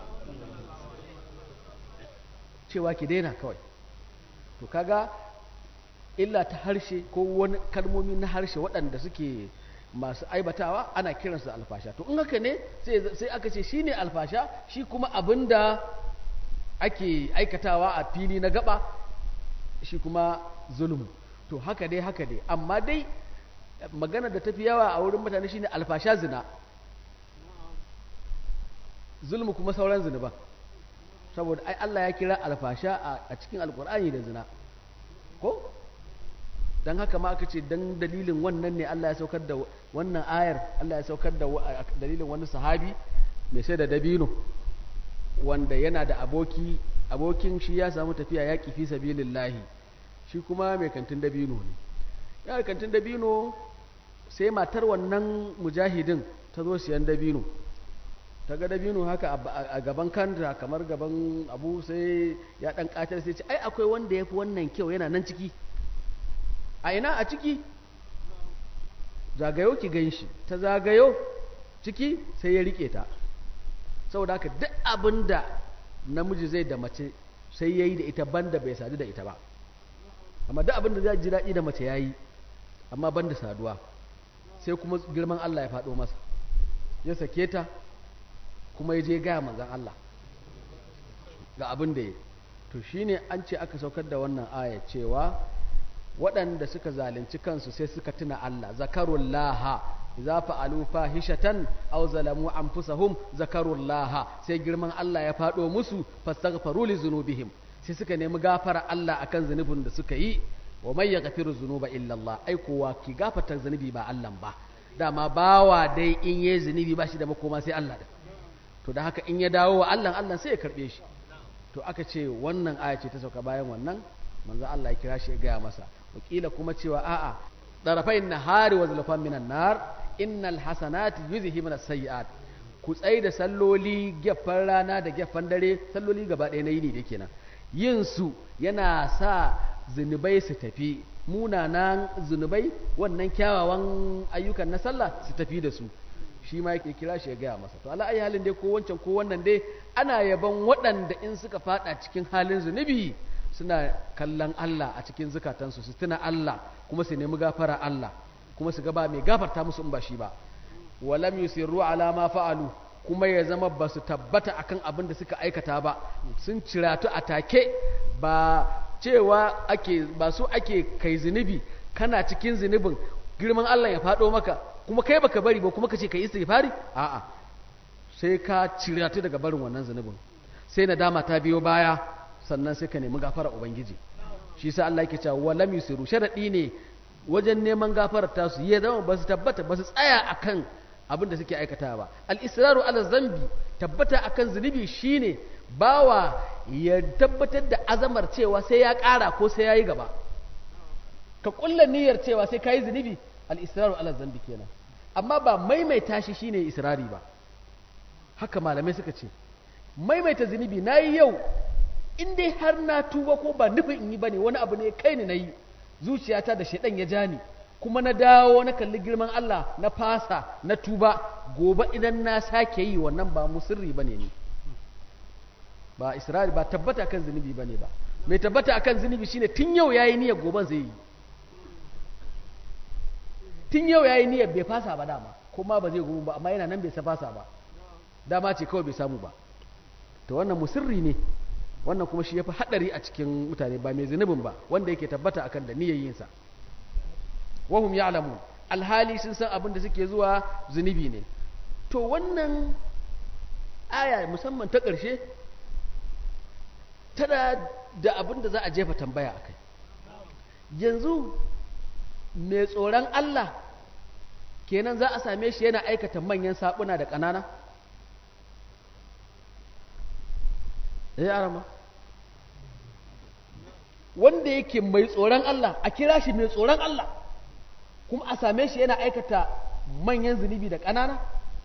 cewa ki daina kawai to kaga illa ta harshe ko wani kalmomi na harshe waɗanda suke masu aibatawa ana kiransu alfasha to in haka ne sai aka ce shi ne alfasha shi kuma abin da ake aikatawa a fili na gaba shi kuma zulmu to haka dai haka dai amma dai magana da tafi yawa a wurin mutane shine alfasha zina zulmu kuma sauran zunuban saboda ai Allah ya kira alfasha a cikin alkur'ani da zina ko dan haka ma aka ce dan dalilin wannan ne Allah ya saukar da wannan ayar Allah ya saukar da dalilin wani sahabi mai sai da dabino wanda yana da aboki abokin shi ya samu tafiya yaƙi fi sabilillahi shi kuma mai kantin dabino ne ya kantin dabino sai matar wannan mujahidin ta zo siyan dabino ta ga dabino haka a gaban kanta kamar gaban abu sai ya dan katar sai ce ai akwai wanda ya fi wannan kyau yana nan ciki a ina a ciki zagayo ki gan shi ta zagayo ciki sai ya rike ta saboda haka duk abin da namiji zai da mace sai ya yi da ita banda bai sadu da ita ba amma duk abin da zai ji daɗi da mace ya yi amma banda saduwa sai kuma girman Allah ya faɗo masa ya sake ta kuma ya je gaya manzan Allah ga abin da ya to shine an ce aka saukar da wannan aya cewa waɗanda suka zalunci kansu sai suka tuna Allah zakarullaha idza fa'alu fahishatan aw zalamu anfusahum zakarullaha sai girman Allah ya faɗo musu fastaghfaru li zunubihim sai suka nemi gafara Allah akan zunubin da suka yi wa may yaghfiru dhunuba illa Allah ai kowa ki gafarta zunubi ba Allah ba dama bawa dai in yayi zunubi ba shi da makoma sai Allah da to da haka in ya dawo wa Allah Allah sai ya karbe shi to aka ce wannan aya ce ta sauka bayan wannan manzo Allah ya kira shi ya gaya masa wakila kuma cewa a'a darafai nahari wa zulfan minan nar innal hasanati yuzhibuna sayyi'at ku tsai da salloli gefen rana da gefen dare salloli gaba ɗaya na yini da kenan yin su yana sa zunubai su tafi munanan zunubai wannan kyawawan ayyukan na sallah su tafi da su shi ma yake kira shi ya gaya masa to ala ayi halin dai ko wancan ko wannan dai ana yaban waɗanda in suka fada cikin halin zunubi suna kallon Allah a cikin zukatansu su tuna Allah kuma su nemi gafara Allah kuma su gaba mai gafarta musu in ba shi ba walam yusirru ala ma fa'alu kuma ya zama ba su tabbata akan abin da suka aikata ba sun ciratu a take ba cewa ake ba su ake kai zunubi kana cikin zunubin girman Allah ya faɗo maka kuma kai baka bari ba kuma ka ce kai istighfari a'a sai ka ciratu daga barin wannan zunubin sai nadama ta biyo baya sannan sai ka nemi gafara ubangiji shi sa Allah yake cewa walam yusiru sharadi ne wajen neman gafarar ta su ya zama ba su tabbata ba su tsaya akan abin da suke aikata ba al-israru ala zambi tabbata akan zunubi shine bawa ya tabbatar da azamar cewa sai ya ƙara ko sai ya yi gaba ka kulla niyyar cewa sai ka yi zunubi al-israru ala zambi kenan amma ba maimaita shi shine israri ba haka malamai suka ce maimaita zunubi na yi yau in dai har na tuba ko ba nufin in yi ba ne wani abu ne kai ni na yi zuciyata da shaidan ya ja ni kuma na dawo na kalli girman Allah na fasa na tuba gobe idan na sake yi wannan ba musirri ba ne ni ba isra'il ba tabbata kan zunubi ba ne ba mai tabbata akan zunubi shine tun yau yayi niyyar goben zai yi tun yau yayi niyyar bai fasa ba dama kuma ba zai gobe ba amma yana nan bai sa fasa ba dama ce kawai bai samu ba to wannan musirri ne wannan kuma shi ya fi haɗari a cikin mutane ba mai zunubin ba wanda yake tabbata akan da niyayyinsa wahum ya'lamu alhali sun san abin da suke zuwa zunubi ne to wannan aya musamman ta ƙarshe tana da abin da za a jefa tambaya a kai yanzu mai tsoron Allah kenan za a same shi yana aikata manyan saɓuna da ƙanana ya arama wanda yake mai tsoron Allah a kira shi mai tsoron Allah kuma a same shi yana aikata manyan zunubi da ƙanana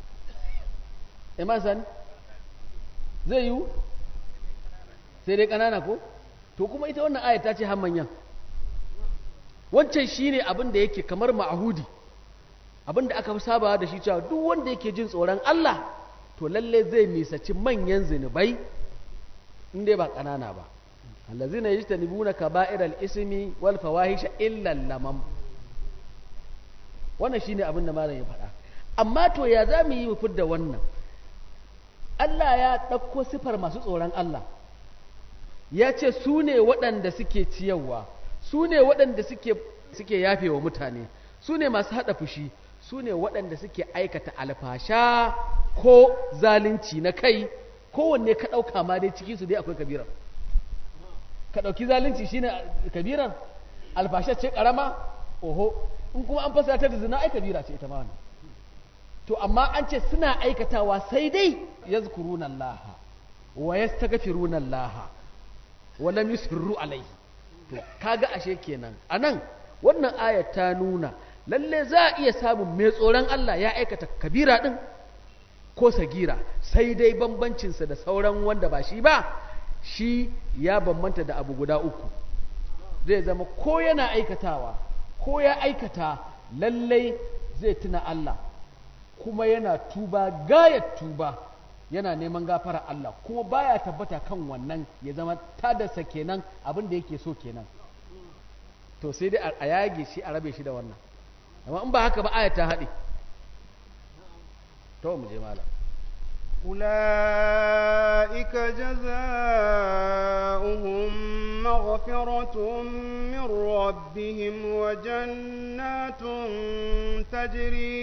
iman sani zai yiwu sai dai ƙanana ko to kuma ita wannan ayat ta ce har manyan wancan shine abin da yake kamar ma'ahudi abin da aka fi sabawa da shi cewa duk wanda yake jin tsoron Allah to lalle zai nisaci manyan zunubai in dai ba ƙanana ba allazina yajtanibuna kaba'iral ismi wal fawahisha illa lamam wannan shine abin da malam ya faɗa amma to ya za mu yi mu fidda wannan Allah ya ɗauko sifar masu tsoron Allah ya ce su ne waɗanda suke ciyarwa su ne waɗanda suke suke yafe wa mutane su ne masu haɗa fushi su ne waɗanda suke aikata alfasha ko zalunci na kai kowanne ka ɗauka ma dai ciki su dai akwai kabirar ka ɗauki zalunci shine kabirar alfasha ce ƙarama oho in kuma an fasa ta da zina ai kabira ce ita ma wannan to amma an ce suna aikatawa sai dai yazkuruna Allah wa yastaghfiruna Allah wa lam yusirru alaihi to kaga ashe kenan anan wannan ayat ta nuna lalle za a iya samun mai tsoron Allah ya aikata kabira din ko sagira sai dai bambancinsa da sauran wanda ba shi ba shi ya bambanta da abu guda uku zai zama ko yana aikatawa ko ya aikata lallai zai tuna Allah kuma yana tuba gayat tuba yana neman gafara Allah kuma baya tabbata kan wannan ya zama tadarsa kenan abin da yake so kenan to sai dai a yage shi a rabe shi da wannan amma in ba haka ba aya ta haɗe to mu je malam أولئك جزاؤهم مغفرة من ربهم وجنات تجري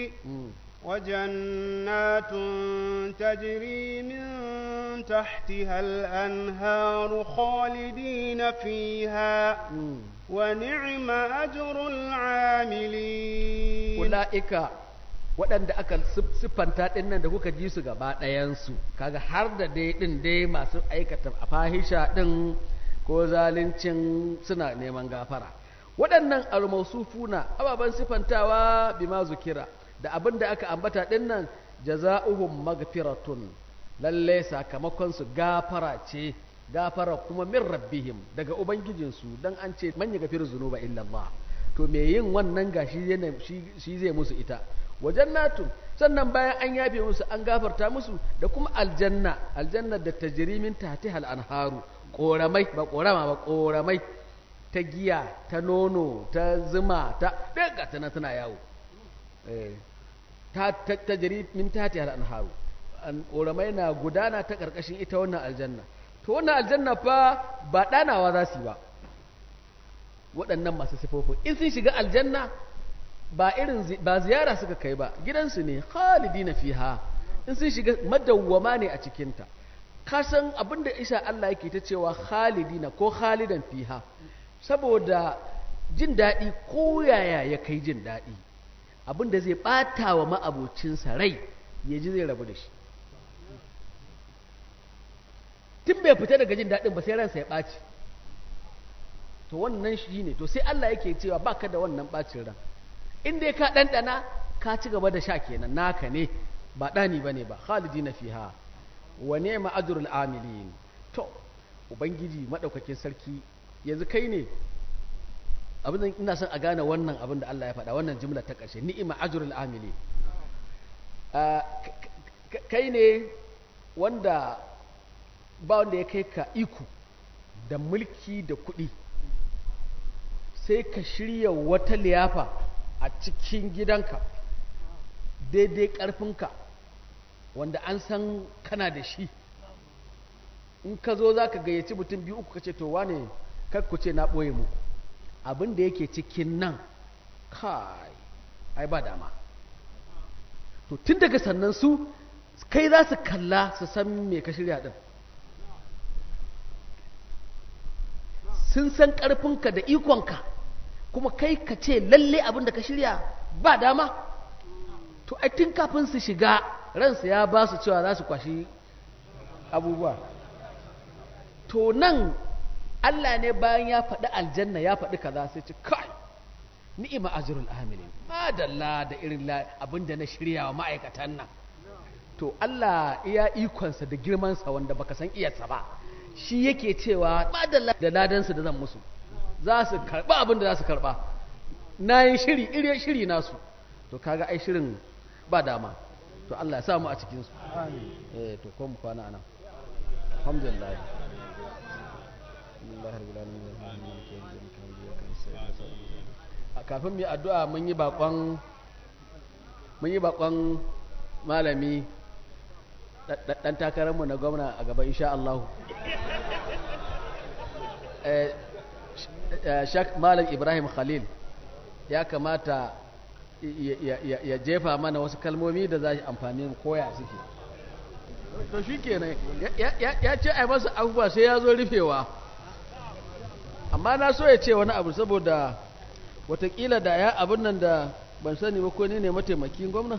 وجنات تجري من تحتها الأنهار خالدين فيها ونعم أجر العاملين أولئك waɗanda aka siffanta ɗin nan da kuka ji su gaba ɗayansu kaga har da dai ɗin dai masu aikata a fahisha ɗin ko zalincin suna neman gafara waɗannan almausufuna ababen siffantawa bima zukira da abin da aka ambata ɗin nan jaza'uhum magfiratun lalle sakamakon su gafara ce gafara kuma min rabbihim daga ubangijinsu dan an ce man yaghfiru zunuba illa Allah to me yin wannan gashi yana shi zai musu ita wajen natun sannan bayan an yafe musu an gafarta musu da kuma aljanna aljanna da tajrimin tahtihal anharu koramai ba korama ba koramai ta giya ta nono ta zuma ta daga tana tana yawo ta tajri min tahtihal anharu koramai na gudana ta karkashin ita wannan aljanna to wannan aljanna fa ba danawa za su yi ba waɗannan masu sifofin in sun shiga aljanna ba irin ba ziyara suka kai ba gidansu ne khalidina fiha in sun shiga madawwama ne a cikinta kasan abinda isa Allah yake ta cewa khalidina ko khalidan fiha saboda jin daɗi ko yaya ya kai jin daɗi abinda zai ɓata wa ma'abocinsa rai ya ji zai rabu da shi tun bai fita daga jin daɗin ba sai ransa ya ɓaci to wannan shi ne to sai Allah yake cewa baka da wannan ɓacin ran in dai ka ɗanɗana ka ci gaba da sha kenan naka ne ba ɗani ba ne ba khalidi na fiha wa ni'ma ajrul amilin to ubangiji madaukakin sarki yanzu kai ne abin da ina son a gane wannan abin da Allah ya faɗa wannan jumla ta ƙarshe ni'ma ajrul amilin kai ne wanda ba wanda ya kai ka iko da mulki da kuɗi sai ka shirya wata liyafa a cikin gidanka daidai ƙarfinka wanda an san kana da shi in ka zo za ka gayyaci mutum biyu uku ka ce to wane ku ce na ɓoye muku abin da yake cikin nan kai ai ba dama to tun daga sannan su kai za su kalla su san me ka shirya ɗin sun san ƙarfinka da ikonka kuma kai ka ce lalle abin da ka shirya ba dama to ai tun kafin su shiga ransu ya ba su cewa za su kwashi abubuwa to nan Allah ne bayan ya faɗi aljanna ya faɗi kaza sai ce kai ni'ima ajrul amilin madalla da irin abin da na shirya wa ma'aikatan nan to Allah iya ikonsa da girmansa wanda baka san iyarsa ba shi yake cewa madalla da ladansu da zan musu za su karɓa abin da za su karɓa na yi shiri iri shiri nasu to kaga ai shirin ba dama to Allah ya sa mu a cikinsu eh to ko mu kwana anan alhamdulillah kafin mu yi addu'a mun yi bakon mun yi bakon malami dan takararmu na gwamna a gaba insha Allah shak malam ibrahim khalil ya kamata ya jefa mana wasu kalmomi da za shi amfani koya suke to shi kenan ya ce a masa abubuwa sai ya zo rufewa amma na so ya ce wani abu saboda watakila da ya abin nan da ban sani ba ko ne ne mataimakin gwamna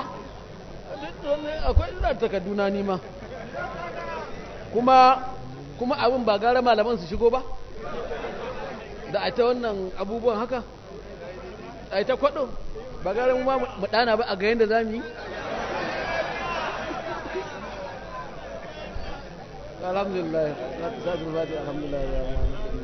akwai ina takarduna nima kuma kuma abin ba gara malaman su shigo ba da a ta wannan abubuwan haka a ta kwaɗo ba gara mu ma mu ɗana ba a ga yadda za mu yi alhamdulillah alhamdulillah alhamdulillah